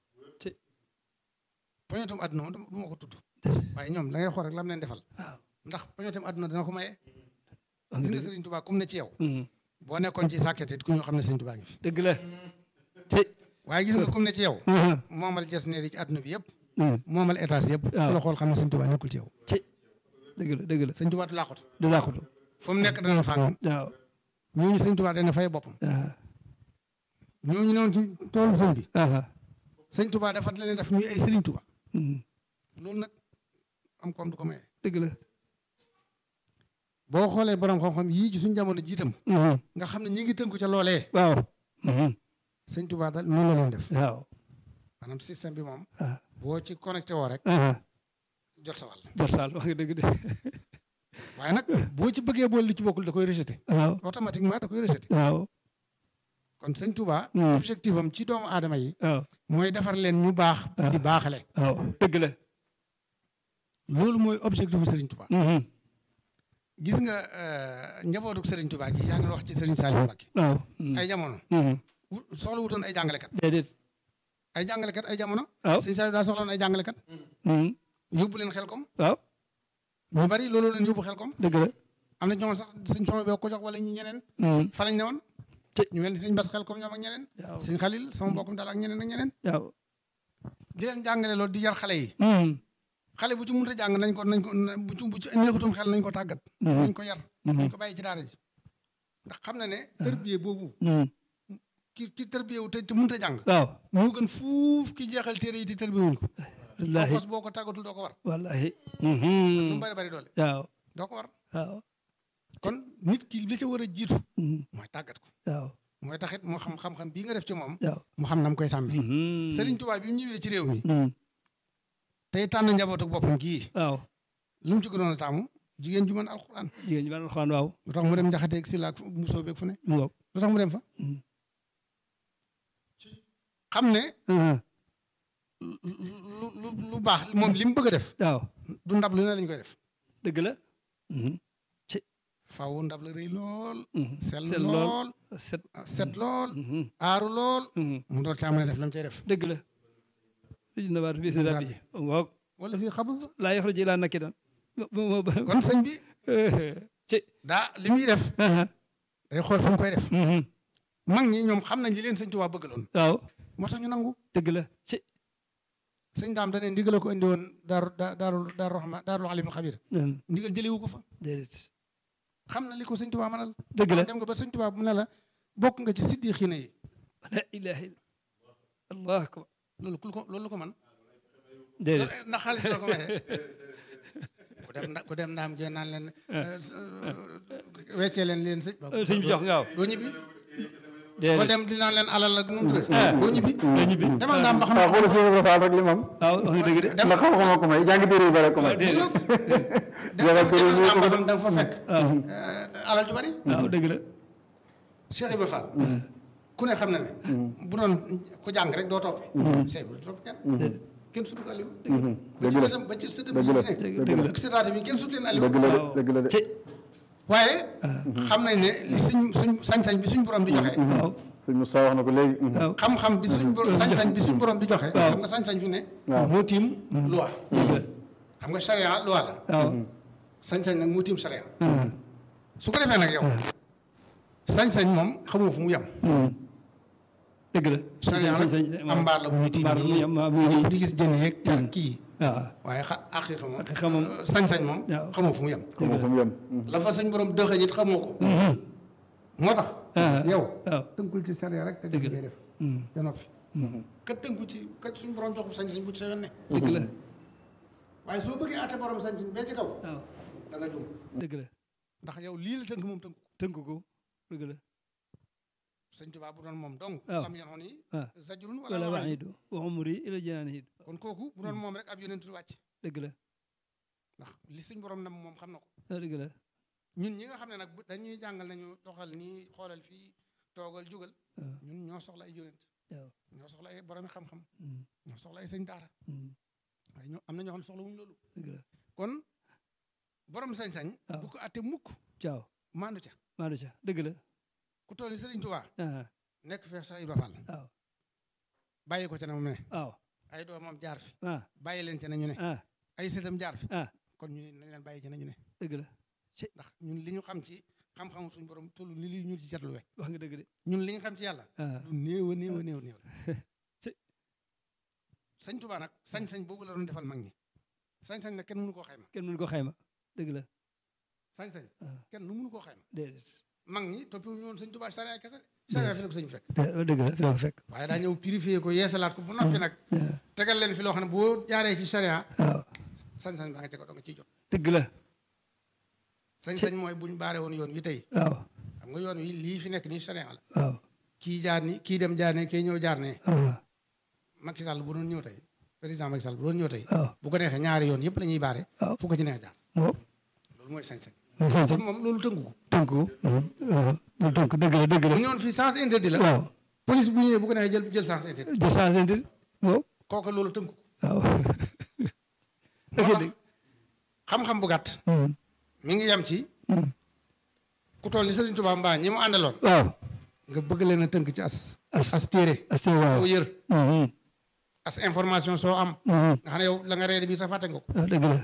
poñetum àdduna moom du ma ko tudd waaye ñoom da ngay xool rek lam leen defal waaw ndax poñetum àdduna dina ko maye wax gis nga nga dëgg sëriñ Touba comme ne ci yow Mhm. boo nekkoon ci sàkket it ku ñoo xam ne sëriñ Touba ngi fi dëgg la ci waaye gis nga comme ne ci yow Mhm. moomal jes neeri ci àdduna bi yëpp Mhm. moomal étage yëpp ku waaw. la xool xam ne sëriñ Touba nekkul ci yow ci dëgg la dëgg la sëriñ Touba du làqatu du laaxutu fu mu nekk dana fàng waaw ñooñu sëriñ Touba dana fay boppam ah ñooñu newoon ci toolu sëñ bi ah sëriñ Touba dafa leen def ñuy ay sëriñ Touba Mhm. loolu nag am koom du ko maye dëgg la boo xoolee borom xam-xam yii ci suñu jamono jiitam Mhm. nga xam ne ñi ngi tënku ca loolee waaw Mhm. sëñ Touba daal noonu la leen def waaw maanaam système bi moom ah boo ci connecté woo rek ah jot sa wàll Jor Sall wax nga dëgg de waaye nag boo ci bëggee boole li ci bokkul da koy rejeté waaw automatiquement da koy rejeté waaw kon sëñ Touba Mm. objectif am ci doomu aadama yi waaw mooy defar leen ñu baax Ah. di baaxale waaw dëgg la loolu mooy objectif bu Serigne Touba Mhm. gis nga euh, njabootu Serigne Touba gi yaa ngi wax ci Serigne Saliou Mbacké waaw Mhm. ay jamono Mhm. wut- soxla wutoon ay jàngalekat déedéet ay jàngalekat ay jamono waaw Serigne Saliou daa soxloon ay jàngalekat Mhm. yóbbu leen xel kom waaw ñu bari loolu leen yóbbu xel kom dëgg la am na ñoom sax sëñ Soxna bee ko jox wala ñi ñeneen Mhm. fa lañ ne woon Ci- ñu mel ni sëñ Bass xel kom ñoom ak ñeneen waaw sëñ Xalil sama mbokkum daal ak ñeneen ak ñeneen waaw di leen jàngale loolu di yar xale yi Mhm. xale bu ci mënut a jàng nañ ko nañ ko na- bu ci bu ci neexutum xel nañ ko tàggat nañ ko yar nañ ko bàyyi ci daara ji ndax xam na ne tërbiye boobu Mhm. ki ki tërbiye wu te te mënut a jàng waaw moo gën fuuf ki jeexal téere yi te tërbiye wuñ ko wallaahi fas boo ko tàggatul doo ko war wallaahi lu mu Mhm. bari bari doole waaw doo ko war waaw kon nit ki li ca war a jiitu Mhm. mooy tàggat ko waaw mooy taxit moo xam xam-xam bii nga def ci moom waaw mu xam na mu koy sàmmee Mhm. Serigne Touba bi mu ñëwee ci réew mi Mhm. tey tànn njabootu boppam gii waaw lu mu ci gënoon a taamu jigéen ju mën alxuraan jigéen ñi ma alxuraan waaw lu tax mu dem njaxateeg si laak musoo beeg fu ne mu ngoog lu tax mu dem fa Mhm. xam ne Mhm. lu lu lu baax moom li mu bëgg a def waaw du ndab lu ne lañ koy def dëgg la faaw ndab la rëy lool sell sell lool lool set set lool aaru lool mu door caa mën a def la mu cay def dëgg la luj na baat bi si rab yi waaw wala fii xabul laa yoxru ji laa nakki daan kon sëñ bi ci daa li muy def day xool fa mu koy def mag ñi ñoom xam nañ li leen sëñ Tuubaa bëggaloon waaw moo tax ñu nangu dëgg la ci sëñ daam da ne ndigal ko indi woon daaru daaru daaru rahma daaru alimul xabir ndigal jëlewu ko fa déedéet xam na li ko sëñ Tuubaa mënal dëgg la dem nga ba sëñ Tuubaa mu ne la bokk nga ci siddi xiina yi la ilaha illa allah akbar loolu ku ko loolu ko man déedéet ndax xaalis la ko maye ku dem nda ku dem ndaam gee naan leen weccee leen leen sëñ sëñ bi jox nga waaw doo ñibbi ko déedéet dem di naan leen alal ak num tudd doo ñibbi doo ñibbi demal ndaam ba xam waaw xoolal Cheikh Ibra Fall rek li mu am waaw wax nga dëgg de ndax xam-xam ko may jàng téere yu bare ko may déedéet demal téere yi ndaam ba ko xam da nga fa fekk alal ju bari waaw dëgg la Cheikh Ibra Fall ku ne xam na ne bu doon ku jàng rek doo toppe Cheikh Ibra du topp kenn déedéet kenn sutul Aliou ba dëgg ci la sëtam ba ci sëtam dëgg yi la fi nekk dëgg la ak sëtaate bi kenn sut leen Aliou dëgg la de dëgg la de ci waaye xam nañ ne li suñ suñ sañ-sañ bi suñ borom di joxe waaw sëñ Moussa wax na ko léegi waaw xam-xam bi suñ borom sañ-sañ bi suñ borom di joxe xam nga sañ-sañ fi ne waaw. moo tiim loi dëgg la xam nga charia loi la waaw sañ-sañ nag moo tiim charia su ko defee nag yow sañ-sañ moom xamoo fu mu yem dëgg la charia nag am mbaar la bu ñu tiim mbaar bu nii yem waaw mu ngi di gis jën yeeg ter kii waaw waaye xa aqiqa moom Aqiqa moom. sañ-sañ moom waaw. xamoo fu mu yem xamoo fu mu yem la fa suñ borom dëxëñ it xamoo ko moo tax Ah. yow waaw tënkul ci charia rek te Dëgg dëgg la. ngay def da noppi kat tënku ci kat suñ borom jox ko sañ-sañ bu ci sa yoon ne dëgg la waaye soo bëggee àtte borom sañ-sañ bee ci kaw waaw da nga juum dëgg la ndax yow lii la tënk moom tënk ko tënk ko dëgg la sëñ Tuubaa bu doon moom donc waaw. am yoon yi ah zajrun wala wala waxiid waxidu wa umri ila janaani hid kon kooku bu doon moom rek ab yonentu wàcc dëgg la ndax li suñ borom nam moom xam na ko ah dëgg la ñun ñi nga xam ne nag bu- dañuy jàngal nañu doxal nii xoolal fii toogal jugal Ah. ñun ñoo soxla ay yonent waaw ñoo soxla ay boromi xam-xam Mm, ñoo soxla ay sëñ daara mm, waaye ñoo am na ñoo xam ne soxla wuñu loolu dëgg la kon borom sañ-sañ waaw. du ko atte mukk caaw maandu ca maanu ca dëgg la ku toll ni Sëriñ Tuubaa ah nekk fee Cheikh Ibra Fall waaw bàyyi ko ca ne mu ne waaw ay doomam jaar fi ah bàyyi leen ca ne ñu ne ah ay sëtam jaar fi ah kon ñu nañ leen bàyyi ca ne ñu ne dëgg la ndax ñun li ñu xam ci xam-xamu suñu borom toll ni li ñu ci jatluwe wax nga dëgg de ñun li ñu xam ci yàlla ah lu néew a néew a néew a néew la ci sëñ Tuubaa nag sañ-sañ boobu la doon defal mag ñi sañ-sañ nag kenn mënu koo xayma kenn mënu ko xayma dëgg la sañ-sañ Ah. kenn nu mënu koo xayma déedéet mag ñi toppi ñu woon sëñ Tuubaa sariya kese de sariya fi la ko sëñ fekk dé- dëgg la fi la ko fekk waaye daa ñëw purifier ko yeesalaat ko bu noppi nag tegal leen fi loo xam ne boo jaaree ci sariya waaw sañ-sañ baa nga ca ko doo nga ciy jot dëgg la sañ-sañ mooy buñ baare woon yoon wi tey waaw xam nga yoon wi lii fi nekk nii sariya la waaw kii jaar ni kii dem jaar ne kii ñëw jaar ne ah Macky Sall bu doon ñëw tey président Macky Sall bu doon ñëw tey waaw bu ko neexee ñaari yoon yëpp la ñuy baare waaw fu ko ci neex jaar moo loolu mooy sañ-sañ sañ kon moom loolu tënku ko tënk ko waaw loolu tënk dëgg la dëgg la bu ñëwoon fii sens interdit la waaw police bu ñëwee bu ko neexee jël jël sens interdit de changé nit waaw kooku loolu tënku ko waaw moo ok tax dëgg xam-xam bu gàtt Hmm, mi ngi yem ci hmm. ku toll ni Serigne Touba Mbaa ñi mu àndaloon waaw nga bëgg leen a tënk ci as as as téere as waaw soo yër Hmm, hmm, as information soo am hmm. nga xam ne yow la nga reere bi sax fàtte nga ko waaw dëgg la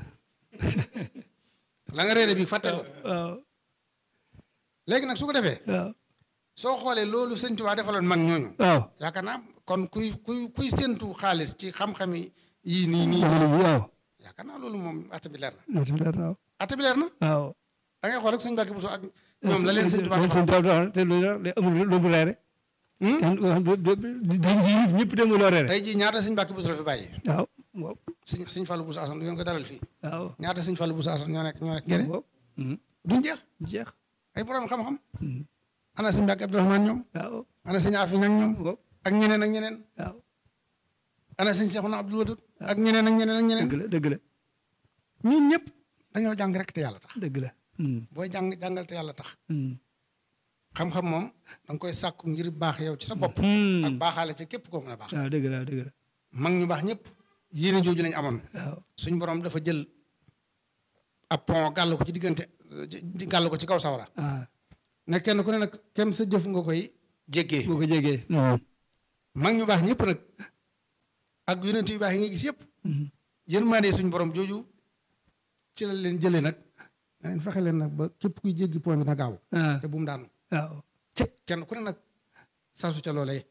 la nga reere bi fàtte nga ko waaw léegi nag su ko defee waaw soo xoolee loolu Serigne Touba defaloon mag ñooñu waaw yaakaar naa kon kuy kuy kuy séentu xaalis ci xam-xami yii nii nii jamono ji waaw yaakaar naa loolu moom atta bi leer na loolu leer na waaw atta bi leer na waaw da ngay xool rek sëñ Mbàkke Buso ak ñoom la leen sëñ Tuubaa sëñ Tuubaa te loolu la amul lu mu reere Hmm? kenn dañ ji ñëpp dem loo reere tey jii ñaata sëñ Mbàkke Buso la fi bàyyi waaw waaw sëñ sëñ Fallu Buso Asan ngeen ko dalal fii waaw ñaata sëñ Fallu Buso Asan ñoo nekk ñoo nekk gene waaw Hmm, duñ jeex jeex ay borom xam-xam Hmm, ana sëñ Mbàkke Abdourahmane ñoom waaw ana sëñ Afi ñang ñoom waaw ak ñeneen ak ñeneen waaw ana sëñ Seexuna Abdul Wadud ak ñeneen ak ñeneen ak ñeneen dëgg la dëgg la ñun ñëpp dañoo jàng rek te yàlla tax dëgg la Hmm, booy jàng jàngal te yàlla tax hmm. xam-xam moom da nga koy sàkku ngir baax yow ci sa bopp Hmm. ak baaxaale ca képp koo mën a baax waaw dëgg la dëgg la mag ñu baax ñëpp yéene jooju lañ amoon waaw suñ borom dafa jël ab pont gàll ko ci diggante gàll ko ci kaw sawara ah ne kenn ku ne nag kem sa jëf nga koy jéggee boo ko jegee mag ñu baax ñëpp nag ak yonent yu baax yi nga gis yëpp yërmande suñu borom jooju ci la leen jëlee nag na leen fexe leen nag ba képp kuy jéggi point bi na gaaw ah te bu mu daanu waaw kenn ku ne nag sasu ca loolee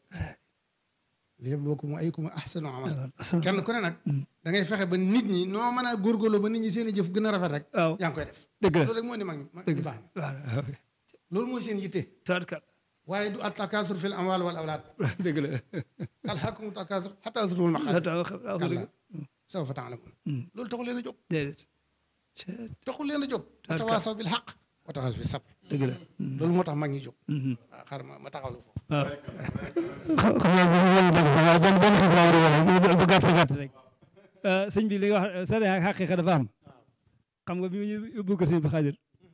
li yabluwakum ayyukum ahsanu amal kenn ku ne nag da ngay fexe ba nit ñi noo mën a góorgóorloo ba nit ñi seen i jëf gën a rafet rek waaw yaa ngi koy def dëgg la loolu rek moo ni mag ñi mag dëgg ñu la baax ñi waaw loolu mooy seen yitte tawatkal waaye du at-takaasur fil amwaal wal awlaad dëgg la alhaakumu takaasur hattaa zurtumul maqaabir taw kallaa sawfa ta'lamuun loolu taxul leen a jóg déedéet taxul leen a jóg wa Tabaraka. tawaasaw bil haqq wa tawaasaw bis sabr dëgg la loolu moo tax mag ñi jóg waaw xaaral ma ma taxawlu foofu waaw xam naa bu ñu dëgg sax waaye benn benn xis laa war a wax bu gàtt gàtt rek sëñ bi li nga wax sare ak xaqiqa dafa am xam nga bi ñu yóbbu ko sëñ bi xaadir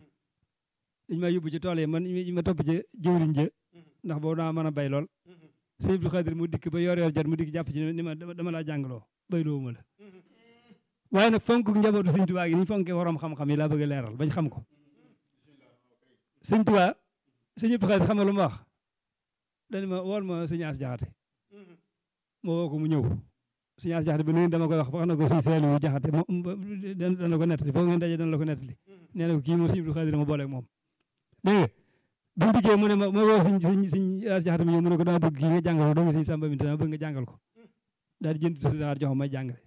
dañ ma yóbbu ci tool yi man ma topp ci jëwriñ ja ndax boobu daa mën a bay lool sëñ bi xaadir mu dikk ba yor yor jot mu dikk jàpp ci ni ma dama laa jàngaloo bayloo ma la waaye nag fonk njabootu sëñ Tuubaa gi ni ñu fonkee waroom xam-xam yi laa bëgg a leeral bañ xam ko sëñ Tuubaa sëñ bi xaadir xam nga lu ma wax dañu ma wool ma sëñ As Jaxate ma woo ko mu ñëw sëñ As Jaxate bi nuyu dama koy wax wax na ko sëñ Seelu Jaxate moom dana ko nettali foofu ngeen daje dana la ko nettali nee na ko kii moom sëñ Abdou Xaadir ma booleeg moom dégg nga bu mu dikkee mu ne ma ma woo sëñ sëñ sëñ As Jaxate mi ñëw mu ne ko dama bëgg kii nga jàngal ko doomu sëñ Samba mi dama bëgg nga jàngal ko daal di jënd tëdd xaar jox ma may jàngale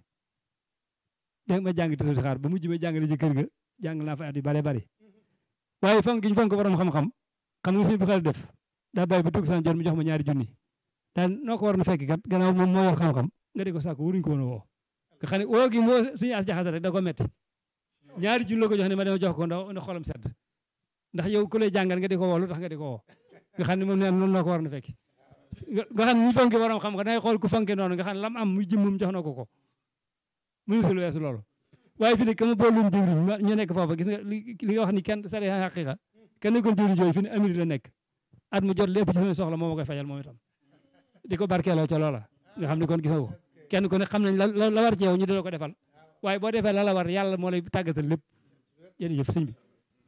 dégg ma jàng tëdd xaar ba mujj ma jàngale ci kër ga jàng naa fa at yu bare bari waaye fonk gi ñu fonk borom xam-xam xam nga sëñ Abdou Xaadir def daa bàyyi ba tugg san jot mu jox ma ñaari junni daal noo ko war na fekk kat gannaaw moom moo yor xam-xam nga di ko sàkk wuruñ ko woon a woo nga xam ne woo gi moo suñu as jaxate rek da ko metti ñaari junni la ko jox ne ma dama jox ko ndax ndax xolam sedd ndax yow ku lay jàngal nga di ko woo lu tax nga di ko woo nga xam ne moom nee noonu noo ko war na fekk nga xam ne ñi fonke borom xam nga dangay xool ku fonke noonu nga xam ne lam am muy jëmmum jox na ko ko mënu sul weesu loolu waaye fi ne ka ma boolum jëwriñ ñu nekk foofa gis nga li nga wax ni kenn sari xaqiqa kenn nekkoon jëwriñ jooyu fi ne amiri la nekk at mu jot lépp ci sama soxla moo ma koy fajal moom itam di ko barkeeloo ca loola nga xam ne kon gis nga ko kenn ku ne xam nañ la la war ci yow ñu dina ko defal waaye boo defee la la war yàlla moo lay tàggatal lépp jërëjëf sëñ bi.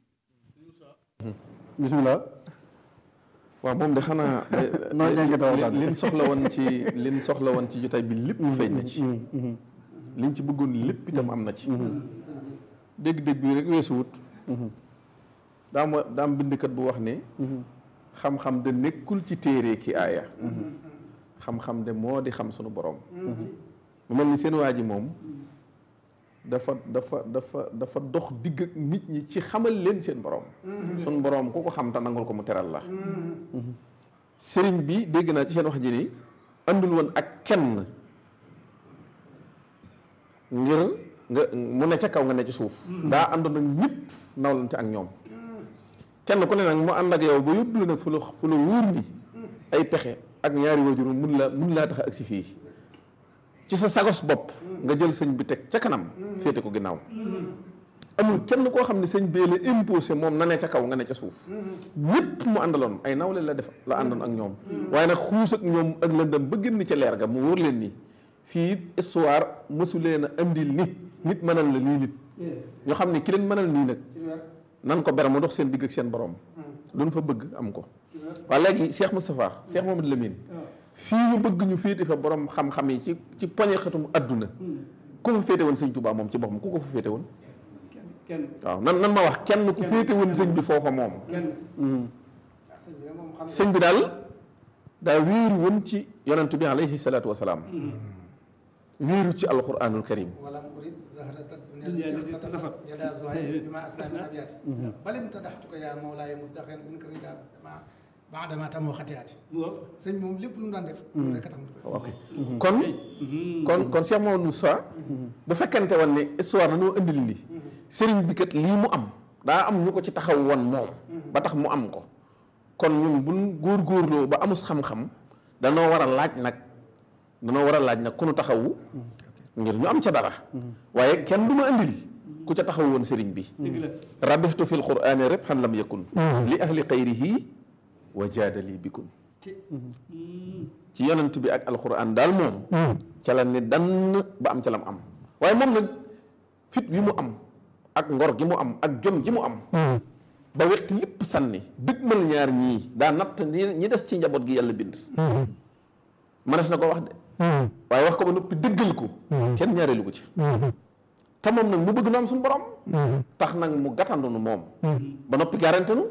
bisimilah. waaw moom de xanaa. nooy jàngatoo waxtaan liñ soxla woon ci liñ soxla woon ci jotaay bi lépp feeñ na ci. liñ ci bëggoon lépp itam am na ci. dégg-dégg bi rek weesu wut. daa ma daa am bindkat bu wax ne. xam-xam de nekkul ci téere ki aaya. xam-xam de moo di xam sunu borom. mu mel ni seen waa ji moom dafa dafa dafa dafa dox digg ak nit ñi ci xamal leen seen borom. sunu borom ku ko xam te nangul ko mu teral la. sëriñ bi dégg naa ci seen wax ji ni andul woon ak kenn ngir nga mu ne ca kaw nga ne ci suuf. daa àndoon ak ñëpp nawlante ak ñoom. kenn ku ne nag mu ànd ak yow ba yóbbu la nag fu la fu la wóor ni ay pexe ak ñaari waajur mun la mun laa tax ak si fii ci sa sagos bopp nga jël sëñ bi teg ca kanam féete ko ginnaaw amul kenn koo xam ne sëñ bee la imposé moom na ne ca kaw nga ne ca suuf ñëpp mu àndaloon ay nawle la def la àndoon ak ñoom waaye nag xuus ak ñoom ak lëndëm ba génn ca leer ga mu wóor leen ni fii histoire mësu leen a andil ni nit mënal la nii nit ñoo xam ne ki leen mënal nii nag nan ko ber mu dox seen digg ak seen borom lu fa bëgg am ko waaye léegi Cheikh Moustapha Cheikh Mamadou Lamine fii ñu bëgg ñu féete fa borom xam-xam yi ci ci poñe xatum adduna ku fa féete woon sëñ Touba moom ci boppam ku ko fa féete woon waaw nan nan ma wax kenn ku féete woon sëñ bi foofa moom sëñ bi daal daa wéeru woon ci yonent bi alayhi salaatu wasalaam wéeru ci alquranul karim bal imtadaxtuka yaa mawlaaya mubtaxen min ka rida baadama tamoo xatiyaati sëñ moom lépp lu mu daan def rek tax mu ok kon kon kon Cheikh Mamadou Moussa bu fekkente woon ne histoire dañoo indil li sëriñ bi kat lii mu am daa am ñu ko ci taxaw woon moom ba tax mu am ko kon ñun buñ góorgóorloo ba amus xam-xam danoo war a laaj nag danoo war a laaj nag ku nu taxawu ngir ñu am ca dara waaye kenn du ma indil ku ca taxaw woon sëriñ bi rabixtu fi lqurani rek xan lam yakun li ahli xayrihi wa jaadali bikun ci yonent bi ak alquran daal moom ca la ne dann ba am ca lam am waaye moom nag fit wi mu am ak ngor gi mu am ak jom ji mu am ba wetti lépp sànni dëgmal ñaar ñii daa natt ñi ñi des ci njaboot gi yàlla bind mënees na ko wax de waaye wax ko ba noppi dëggal ko kenn ñaareelu ko ci te moom nag mu bëgg nu am suñu borom tax nag mu gàttandu nu moom ba noppi garanti nu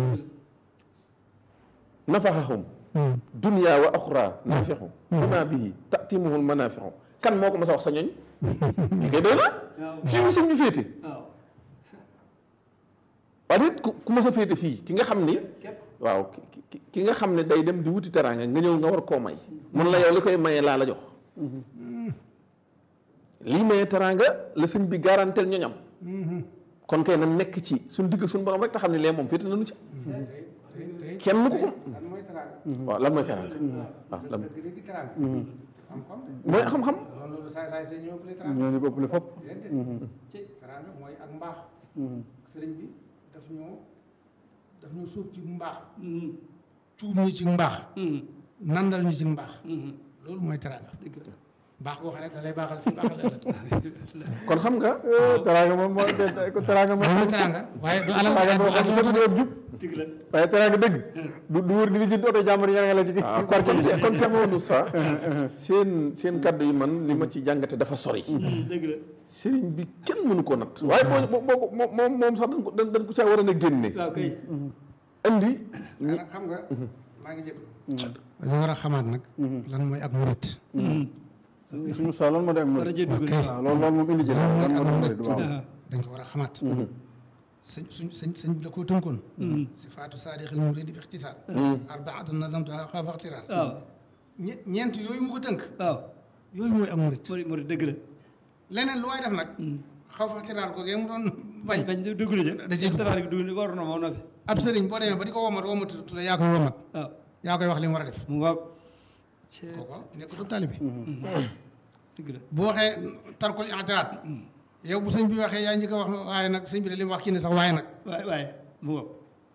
nafaxahum dunya wa axra naafixu bima bihi tatimuhul manafixu kan moo ko mas a wax sa ñooñ li koy doy na fii mu sëñ bi féete waaye it ku ku mas a féete fii ki nga xam ni waaw ki ki nga xam ne day dem di wuti teraanga nga ñëw nga war koo may mun la yow li koy mayee laa la jox lii mayee teraanga la sëñ bi garanteel ñoñam kon kay na nekk ci suñ digg suñ borom rek te xam ne lee moom féete nañu ci kenn ko ko waaw lan mooy teraanga waaw lan mooy xam-xam ñoo ñu ko ëppale fopp teraanga mooy ak mbaax sëriñ bi daf ñoo daf ñu suub ci mbaax cuub ñu ci mbaax nandal ñu ci mbaax loolu mooy teraanga baax boo xam ne da lay baaxal fi baaxal ëllëg kon xam nga teraanga moom moo teraanga moom mooy teraanga waaye du alal teraanga boo xam ne du lépp jub waaye teraanga dëgg du du wër di li jënd oto jàmbur yi nga la ci waaw kon kon Cheikh kon Cheikh Mamadou Sa seen seen kaddu yi man li ma ci jàngate dafa sori dëgg la sëriñ bi kenn mënu ko natt waaye boo boo moom moom sax dañ ko dañ ko caa war a na génne waaw kay andi nag xam nga maa ngi jégg dañoo war a xamaat nag lan mooy ak murit suñu sa lan moo di ak war a murid jënd dugg waaw loolu loolu moom indi jël lan moo di murid waaw dañ ko war a xamaat sëñ suñ sëñ sëñ bi la koo tënkoon sifaatu saadixil muridi bi ixtisaar arbaatu nadamtuha xaafa ixtiraar waaw ñe- ñeent yooyu mu ko tënk waaw yooyu mooy ak murit murid murid dëgg la leneen lu waay def nag xaw fa ixtiraar ko gee mu doon bañ bañ dugg na ca da cee dugg. tabaar gi dugg war na moo noppi ab sëriñ boo demee ba di ko womat womatu la yaa koy womat waaw yaa koy wax li mu war a def mu ngoog kooku nekk du taalibe dëgg la bu waxee tarkul i'tiraad yow bu sëñ bi waxee yaa njëkk a wax waaye nag sëñ bi de li mu wax kii ne sax waaye nag waaye waaye mu ngoog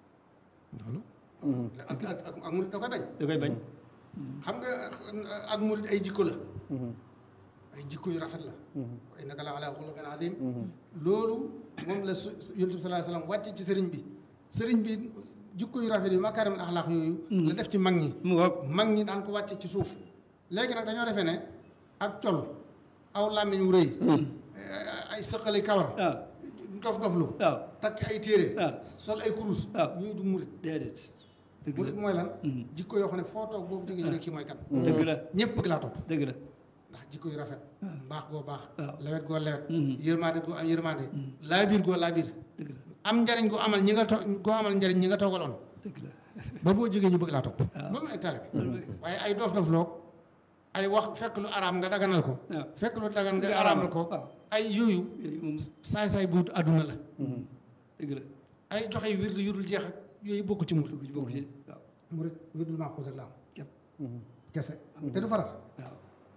loolu ak ak ak ak murit da koy bañ da koy bañ xam nga ak murit ay jikko la ay jikko yu rafet la wa innaka la ala xuluqin azim loolu moom la su yonent bi sallallahu alayhi wasallam wàcc ci sëriñ bi sëriñ bi jikko yu rafet yi makaarimul axlaaq yooyu la def ci mag ñi mu ngoog mag ñi daan ko wàcce ci suuf léegi nag dañoo defee ne ak col aw làmmiñ wu rëy ay sëqali kawar waaw dof doflu waaw takk ay téere waaw sol ay kurus waaw yooyu du murit déedéet dëgg murit la mooy lan jikko yoo xam ne foo toog boobu déggee ñu ne kii mooy kan dëgg la ñëpp bëgg laa topp dëgg la ndax jikko yu rafet mbaax goo baax waaw. lewet goo lewet Mhm. yërmaande goo am yërmaande laabiir goo laabiir dëgg la am njariñ goo amal ñi nga to goo amal njariñ ñi nga toogaloon dëgg la ba boo jógee ñu bëgg laa topp loolu mooy taalibe waaye ay dof dof loog ay wax fekk lu araam nga daganal ko waaw fekk lu dagan nga Nga araamal ko waaw. ay yooyu yooyu moom saay-saay buut àdduna la dëgg la ay joxe yu wird yu dul jeex ak yooyu bokk ci murit dugg ci bokk ci waaw murit wirdul maa xuus ak la am képp kese te du farat waaw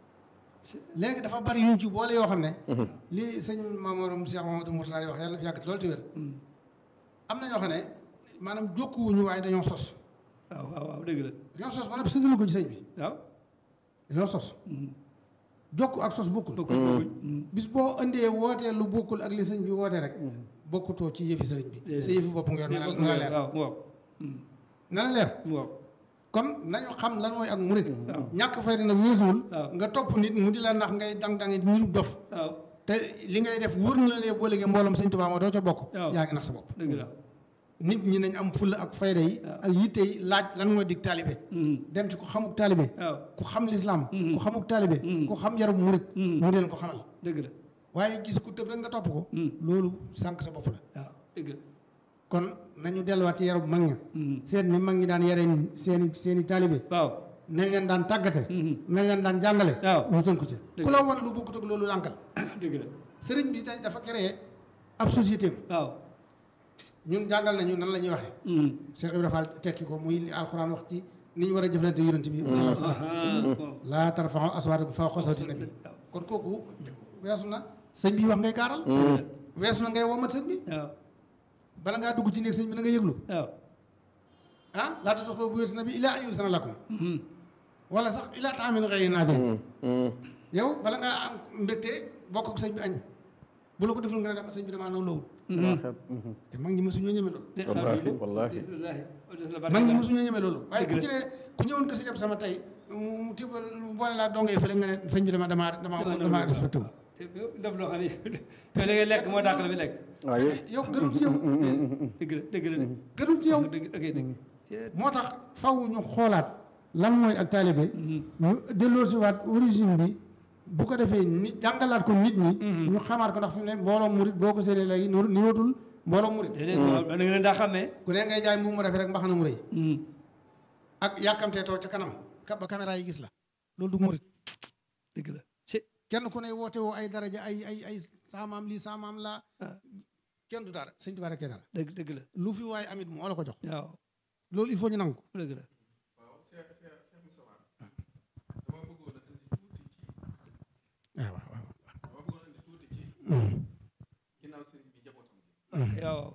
léegi dafa bari yuñ ci boole yoo xam ne li sëñ Mamadou Cheikh Mamadou Mourtada di wax yàlla na fi yàgg loolu te wér am na ñoo xam ne maanaam jokkuwuñu waaye dañoo sos waaw waaw waaw dëgg la dañoo sos ba noppi sësal ko ci sëñ bi waaw dañoo sos jokk ak sos bokkul bokkul bokkul bis boo indee wootee lu bokkul ak li sëñ bi wootee rek bokkutoo ci yëfi sëriñ bi sa yëfi bopp nga yor na la na la leer waaw mu ngoog na la leer mu ngoog kon nañu xam lan mooy ak murit waaw. ñàkk fayda nag weesuwul waaw. nga topp nit mu di la nax ngay dang dangi niru dof waaw te li ngay def wóor na la ne boo léegi mbooloom sëñ Tuubaa moo doo ca bokk waaw. yaa ngi nax sa bopp dëgg la nit ñi nañ am fulla ak fayda yi waaw. ak yitte yi laaj lan mooy dig taalibe dem ci ku xamuk taalibe waaw ku xam lislaam ku xamuk taalibe ku xam yarub murit mu leen ko xamal dëgg la waaye gis ku tëb rek nga topp ko loolu sànq sa bopp la waaw dëgg la kon nañu delluwaat ci yarub mag ña seet ni mag ñi daan yare seeni seeni taalibe waaw nañ leen daan tàggate nañ leen daan jàngale waaw. ñu tënku ci Dëgg ku la wan lu bokkut ak loolu lànkal dëgg la sëriñ bi dañ dafa créé ab société am waaw ñun jàngal nañu nan la ñuy waxee Cheikh Ibrahima Fall tekki ko muy li alxuraan wax ci ni ñu war a jëflante yonent bi sallallahu alayhi wa sallam waaw laa tarfa'u aswaatakum fawqa sawti nabi kon kooku weesu na sëñ bi wax ngay gaaral weesu na ngay womat sëñ bi waaw bala ngaa dugg ci néeg sëñ bi na nga yëglu waaw ah laa tadxulu buyuuta nabi illaa an yu'zana lakum wala sax illaa ta'aamin ghayri naadin yow bala ngaa am mbégte bokk ak sëñ bi añ bu la ko deful nga ne dem sëñ bi damaa naw lawut te mag ñi mësuñoo ñeme loolu wallaahi wallaahi mag ñi mësuñoo ñeme loolu waaye ku ci ne ku ñëwoon ko si jab sama tey mu tibal mu boole laa dongee fële nga ne sëñ bi dama damaa damaa damaa respecté wu te def loo xam ne te li ngay lekk moo dàq la fi lekk waaye yow gënul ci yow dëgg la dëgg la de gënul ci yow dëgg ok dëgg moo tax faw ñu xoolaat lan mooy ak taalibe ñu delloo si waat origine bi bu ko defee nit jàngalaat ko nit ñi ñu xamaat ko ndax fi mu ne mbooloo murit boo ko séenee léegi ni ni wootul mbooloo murit déedéet waaw da nga leen daa xàmmee ku ne ngay jaay mbubu mu rafet rek mbaxana mu rëy ak yàkkamtee toog ca kanam ka ba caméra yi gis la loolu du murit dëgg la ci kenn ku ne woote woo ay daraja ay ay ay saamaam lii saamaam laa kenn du dara sëñ Tuubaa rekk dara dëgg dëgg la lu fi waaye amit moo la ko jox waaw loolu il faut ñu nangu ko dëgg la waaw waaw waaw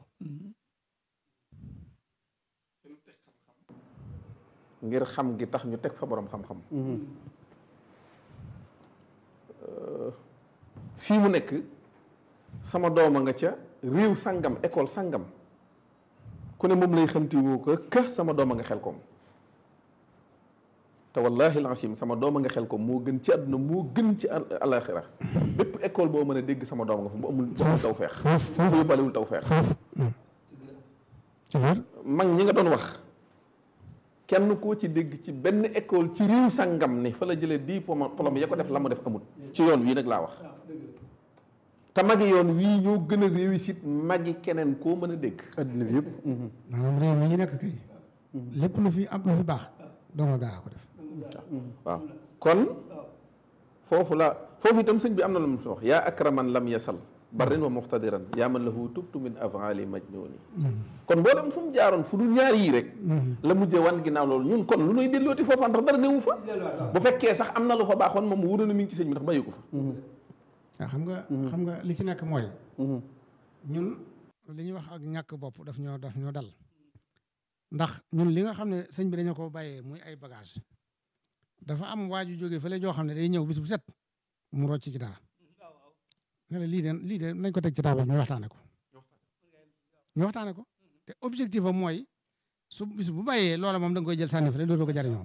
ngir xam gi tax ñu teg fa borom xam-xam fii mu nekk sama dooma nga ca réew sangam école sangam ku ne moom lay xamti woo ko ka sama dooma nga xel koom te wallahi lancim sama dooma nga xel koom moo gën ci àdduna moo gën ci alaxira bépp école boo mën a dégg sama dooma nga fa mu amul bu amul taw feex fu yóbbalewul taw feex ci wér mag ñi nga doon wax kenn koo ci dégg ci benn école ci réew sangam ni fa la jëlee diplôme diplôme ya ko def la mu def amul ci yoon wii nag laa wax te magi yoon wii ñoo gën a réussite magi keneen koo mën a dégg adduna bi yëpp maanaam réew mi ñu nekk kay lépp lu fi am lu fi baax dongo daara ko def waaw kon foofu la foofu itam sëñ bi am na lu mu fi wax yaa akraman lam yasal barrin wa muxtadiran yaa man lahu tubtu min avali majnuni kon boo dem fu mu jaaroon fu dul ñaar yii rek la mujjee wan ginnaaw loolu ñun kon lu nuy dellooti foofa ndax dara newu fa bu fekkee sax am na lu fa baaxoon moom wóor na mi ngi ci sëñ bi ndax bàyyi ko fa waaw xam nga xam nga li ci nekk mooy ñun li ñuy wax ak ñàkk bopp daf ñoo daf ñoo dal ndax ñun li nga xam ne sëñ bi dañu ko bàyyee muy ay bagage dafa am waaju jógee fële joo xam ne day ñëw bis bu set mu rocc ci dara nga ne lii de lii de nañ ko teg ci taabal ñu waxtaane ko ñu waxtaane ko te objectif am mooy su bis bu bàyyee loola moom da nga koy jël sànni fële dootoo ko jariñoo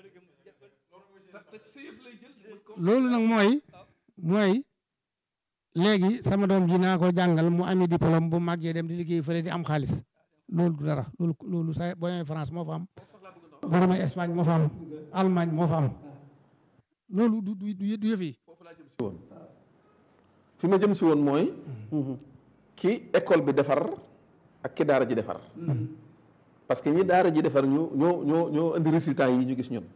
loolu nag mooy mooy léegi sama doom ji naa ko jàngal mu ami diplôme bu màggee dem di liggéey fële di am xaalis loolu du dara loolu loolu sa boo demee France moo fa am boo demee Espagne moo fa am Allemagne moo fa am loolu du du du yëf yi fi ma jëm si woon mooy ki école bi defar ak ki daara ji defar parce que ñi daara ji defar ñoo ñoo ñoo ñoo indi résultat yi ñu gis ñun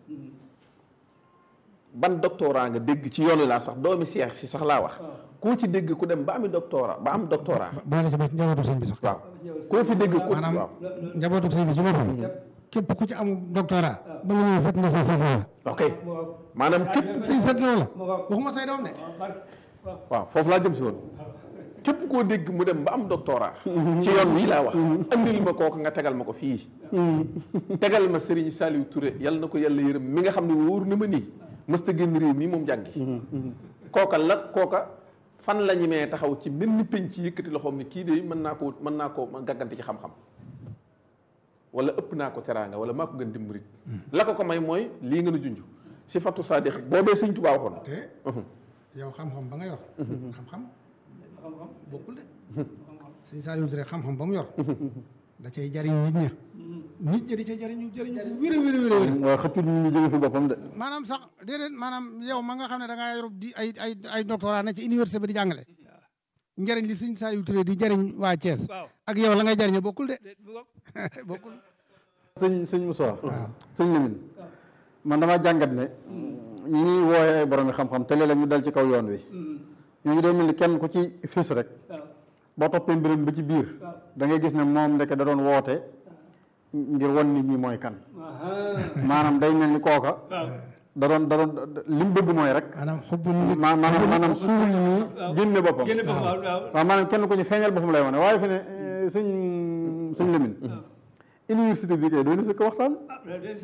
ban doctorat nga dégg ci yoonu laa sax doomi seex si sax laa wax koo ci dégg ku dem ba ami doctorat ba am doctorat boole ci ba njabootu sëñ bi sax waaw koo fi dégg ku maanaam waaw njabootu sëñ bi ci boppam képp ku ci am doctorat ba nga ñëw fekk nga say sët loola ok maanaam képp say sët loola waxuma say doom de waaw foofu laa jëm si woon képp koo dégg mu dem ba am doctorat ci yoon wii laa wax andil ma kooku nga tegal ma ko fii tegal ma Serigne Saliou Touré yal na ko yàlla yërëm mi nga xam ne wóor na ma nii mësta génn réew mii moom jàngi kooka la kooka fan la ñu mee taxaw ci mel ni penc yëkkati loxoom ni kii de mën naa ko mën naa ko gàggante ci xam-xam wala ëpp naa ko teraanga wala maa ko gën dimbarit la ko ko may mooy lii nga nu junj si fatu sadiq boobee sëñ Tuubaa waxoon te yow xam-xam ba nga yor xam-xam bokkul de sëñ Saliou Touré xam-xam ba mu yor da cay jariñ nit ña nit ña di ca jariñu jariñu wér a wér a wér a wér waaye xëccul nit ñi jóge fi boppam de maanaam sax déedéet maanaam yow ma nga xam ne da ngaa yor di ay ay ay doctorat ne ci université ba di jàngale njëriñ li sëñ Saliou Touré di jëriñ waa Thiès waaw ak yow la ngay jëriñoo bokkul de bokkul sëñ sëñ Moussa sëñ Lamine man damaa jàngat ne ñi ñuy wooye ay borom xam-xam te léeg-léeg ñu dal ci kaw yoon wi ñooñu day mel ni kenn ku ci fis rek boo toppee mbiram ba ci biir da ngay gis ne moom ndeke da doon woote ngir wan nit ñi mooy kan maanaam day mel ni kooka da doon da doon li mu bëgg mooy rek maanaam xubbu nit ma maanaam maanaam suul ñi génne boppam génne foofu waaw waaw waaw maanaam kenn ku ñu feeñal boppam lay wane waaye fi ne eh, sëñ sëñ Lamine université bi kay doy na sëkk waxtaan ah loolu day sëkk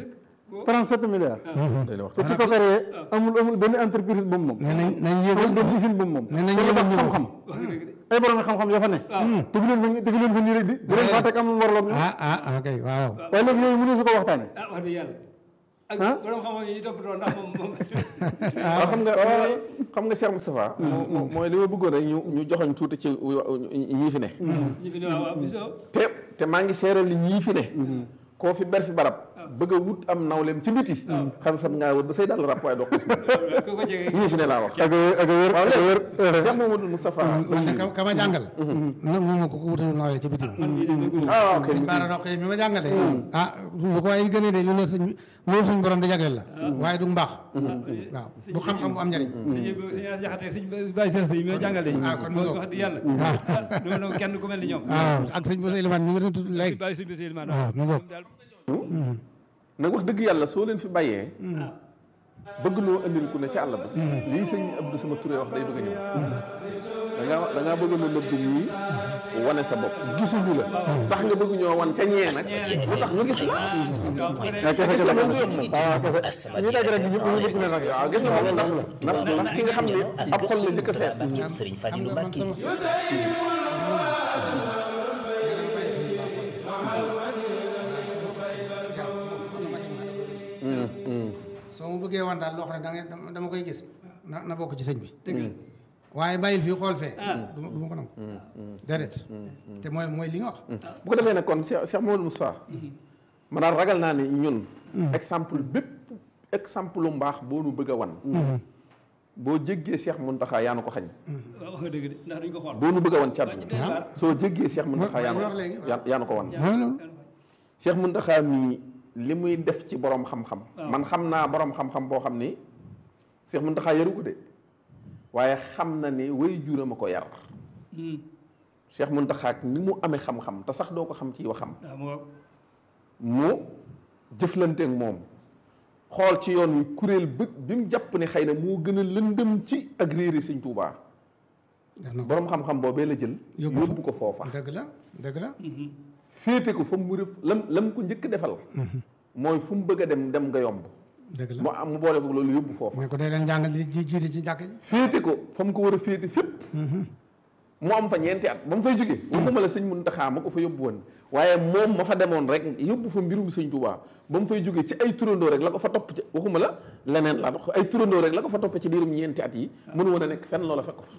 37 milliards day la wax te ci ko créé amul amul benn entreprise bu mu moom nee nañ nañ amul yéegal benn usine bu mu moom nee nañ te yéegal dafa ñu xam-xam wax nga dëgg de ay borom xam-xam yoo fa ne tegu leen fa tegu leen fa nii rek di di leen faa teg am lu mu waraloon ñoom ah ah ah kay waaw waaye léegi yooyu mënu su ko waxtaane ah wax dëgg yàlla ak Ah? borom xam-xam yi toppatoo ndax moom moom waaw xam nga xam nga Cheikh Moustapha moo- moo- mooy li ma bëggoon rek ñu ñu joxoñ tuuti ci ñii fi ne ñi fi ne waaw waaw bisoo te te maa ngi seeral ni ñii fi ne koo fi ber fi barab bëgg a wut am nawleem ci biti xasasat ngaa wër ba say dal rap waaye doo xis ko ko jege ñii fi ne laa wax ak a ak a wér ak a wér Cheikh Mamadou Moustapha man de ka- ka ma jàngal nangu ma ko ko wutal nawle ci bitim man mii de dëggu ma ah ok sëñ Baara Roqe mi ma jàngale ah lu ko waaye gënee de lu la sëñ loolu suñ borom di jagleel la waaye du mbaax waaw du xam-xam bu am njariñ sëñ bi sëñ As Jaxate sëñ Baye Cheikh sëñ mi ma jàngale Ah, kon mu moom ngoog. wax dëgg yàlla non non kenn ku mel ni ñoom waaw ak sëñ Boussa Elimane mi nga doon tudd léegi Baye sëñ bi sëñ Elimane waaw mu ngoog daal nag wax dëgg yàlla soo leen fi bàyyee bëgg loo andil ku ne ci àll ba lii sëñ Abdou sama Touré wax day bëgg a ñëw da ngaa da ngaa bëgg lu nëbb ñii wane sa bopp gisuñu la tax nga bëgg ñoo wan ca ñee nag lu tax ñu gis la ak kese kese kese waaw kese ñi daj rek ñëpp ñu bëgg ne nag waaw gis nga moom ndax ndax ndax ki nga xam ne ab xol la njëkk a fees Sëriñ xam Fadilou nga man Mbacké sama soo ma bëggee wan daal loo xam ne da ngay dama koy gis na na bokk ci sëñ bi waaye bàyyil fii xool fee du ma du ma ko nangu déedéet te mooy mooy li nga wax bu ko defee nag kon Cheikh Cheikh Mamadou Moustapha ma daal ragal naa ne ñun exemple bépp exemple lu mbaax boo nu bëgg a wan boo jéggee Cheikh Mountakha yaa nu ko xañ waaw wax nga dëgg de ndax duñ ko xool boo nu bëgg a wan ci àdduna waaw soo jéggee Cheikh Mountakha yaa nu wax léegi. yaa yaa nu ko wan mooy loolu Cheikh Mountakha mii li muy def ci borom xam-xam man xam naa borom xam-xam boo xam ni Cheikh Mountakha yaru ko de waaye xam na ni way juram a ko yar Cheikh Mountakha ak ni mu amee xam-xam te sax doo ko xam ci waxam waaw moo mu jëflanteek moom xool ci yoon wi kuréel bët bi mu jàpp ne xëy na moo gën a lëndëm ci ak réeri sëñ Tuubaa def na ko borom xam-xam boobee la jël Yóbbu fa. yóbbu ko foofa dëgg la dëgg la féete ko fa mu rëf lam lam ko njëkk defal mooy fu mu bëgg a dem dem nga yomb dëgg la mu am mu boole ko loolu yóbbu foofa ne ko day leen jàngal di ji jiite ci jàkk ji féete ko fa mu ko war a féete fépp mu am fa ñeenti at ba mu fay jóge waxuma la sëñ Muntaxa ma ko fa yóbbu woon waaye moom ma fa demoon rek yóbbu fa mbirum sëñ Tuubaa ba mu fay jóge ci ay turandoo rek la ko fa topp ci waxuma la leneen la ay turandoo rek la ko fa topp ci diirum ñeenti at yi mënu woon a nekk fenn loola fekk ko fa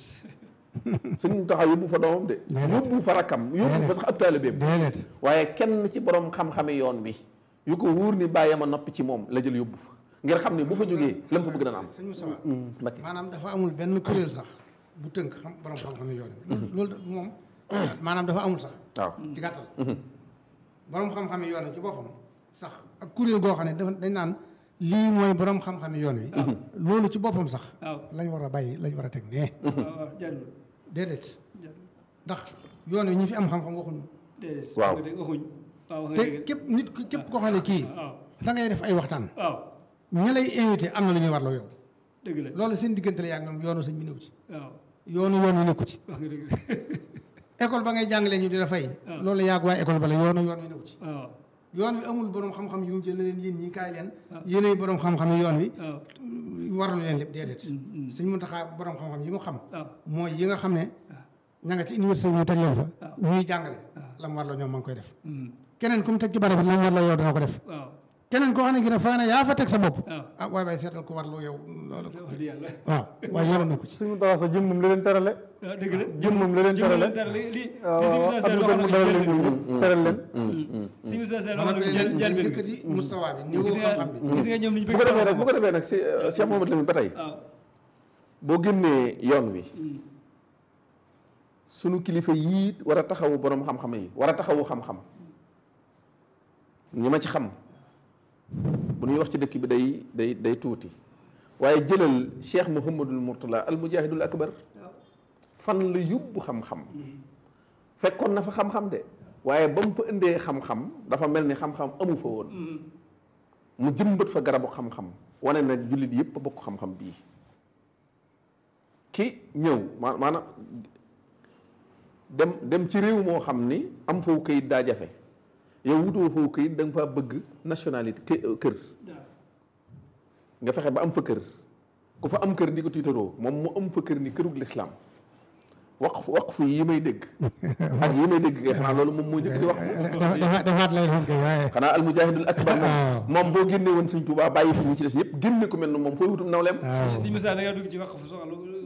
sëñ Muntaxa yóbbu fa doomam de yóbbu fa rakkam yóbbu fa sax ab taalibeem déedéet waaye kenn ci borom xam-xami yoon bi yu ko wóor ni bàyyi ma noppi ci moom la jël yóbbu fa ngir xam ni bu fa jógee la mu fa bëgg dana am sëñ Moustapha Mbakke maanaam dafa amul benn kuréel sax bu tënk xam borom xam-xam yoon wi loolu da- moom maanaam dafa amul sax waaw ci gàttal borom xam-xam yoon wi ci boppam sax ak kuréel goo xam ne dafa dañ naan lii mooy borom xam-xam yoon wi loolu ci boppam sax waaw lañ war a bàyyi lañ war a teg nee waaw waaw jarul déedéet jarul ndax yoon wi ñi fi am xam-xam waxuñu déedéet Waaw. wax nga dëgg waxuñ waaw wax nga te dëgg képp nit ku- képp koo xam ne kii waaw da ngay def ay waxtaan waaw ña lay invité am na lu ñuy warloo yow dëgg la loolu seen diggante la yaa ngi ñoom yoonu sëñ bi nekku ci waaw yoonu yoon wi nekku ci wax nga dëgg école ba ngay jàngalee ñu di la fay loolu yaag waa école ba la yoonu yoon wi nekku ci waaw yoon wi amul borom xam-xam yu mu jël na leen yéen ñii kaay leen yéenay borom xam-xam yi yoon wi waaw warlu leen lépp déedéet sëñ Muntaxa borom xam-xam yi mu xam waaw mooy yi nga xam ne ña nga ci université bi mu teg leen fa ñuy jàngale la mu warloo ñoom ma ngi koy def keneen ku mu teg ci barab bi la mu warloo yow dana ko def waaw keneen koo xam ne ki ne fa ne yaa fa teg sa bopp waaw ah waay waay seetal ko warloo yow loolu wax dëgg yàlla waaw waaye yoonam na ko ci suñu taxaw sa jëm moom la leen terale waaw dëgg la jëm moom la leen terale dara li li waaw li am na mu dara leen ñoom teral leen si Moussa Sall maanaam wax na leen jël leen jël yëkkati mustawa bi niveau gis nga xam-xam bi gis nga ñoom li ñu bu bëgg ko defee nag bu ko defee nag si Cheikh Mamadou Lamine ba tey waaw boo génnee yoon wi sunu kilifa yii war a taxawu borom xam-xam yi war a taxawu xam-xam ñi ma ci xam bu ñuy wax ci dëkk bi day day day tuuti waaye jëlal Cheikh Mouhamadul Mourtala al mujahidul akbar fan la yóbbu xam-xam fekkoon na fa xam-xam de waaye ba mu fa indee xam-xam dafa mel ni xam-xam amu fa woon mu jëmbat fa garabu xam-xam wane na jullit yépp a bokk xam-xam bii ki ñëw ma maanaam dem dem ci réew moo xam ni am faw kayit daa jafe yow wutoo foofu këyit da nga faa bëgg nationalité kë- kër nga fexe ba am fa kër ku fa am kër di ko tiitaroo moom mu am fa kër ni kërug lislaam waqf waqf yi may dégg ak yi may dégg kay xanaa loolu moom moo njëkk di waqf dafa defaat lay doon kay waaye xanaa almujahidul akbar moom waaw. moom boo génne woon sëñ Tuubaa bàyyi fi ñi ci des ñëpp génne ku mel ne moom fooy wutum nawleem waaw sëñ Moussa da ngaa dugg ci wax fu soxla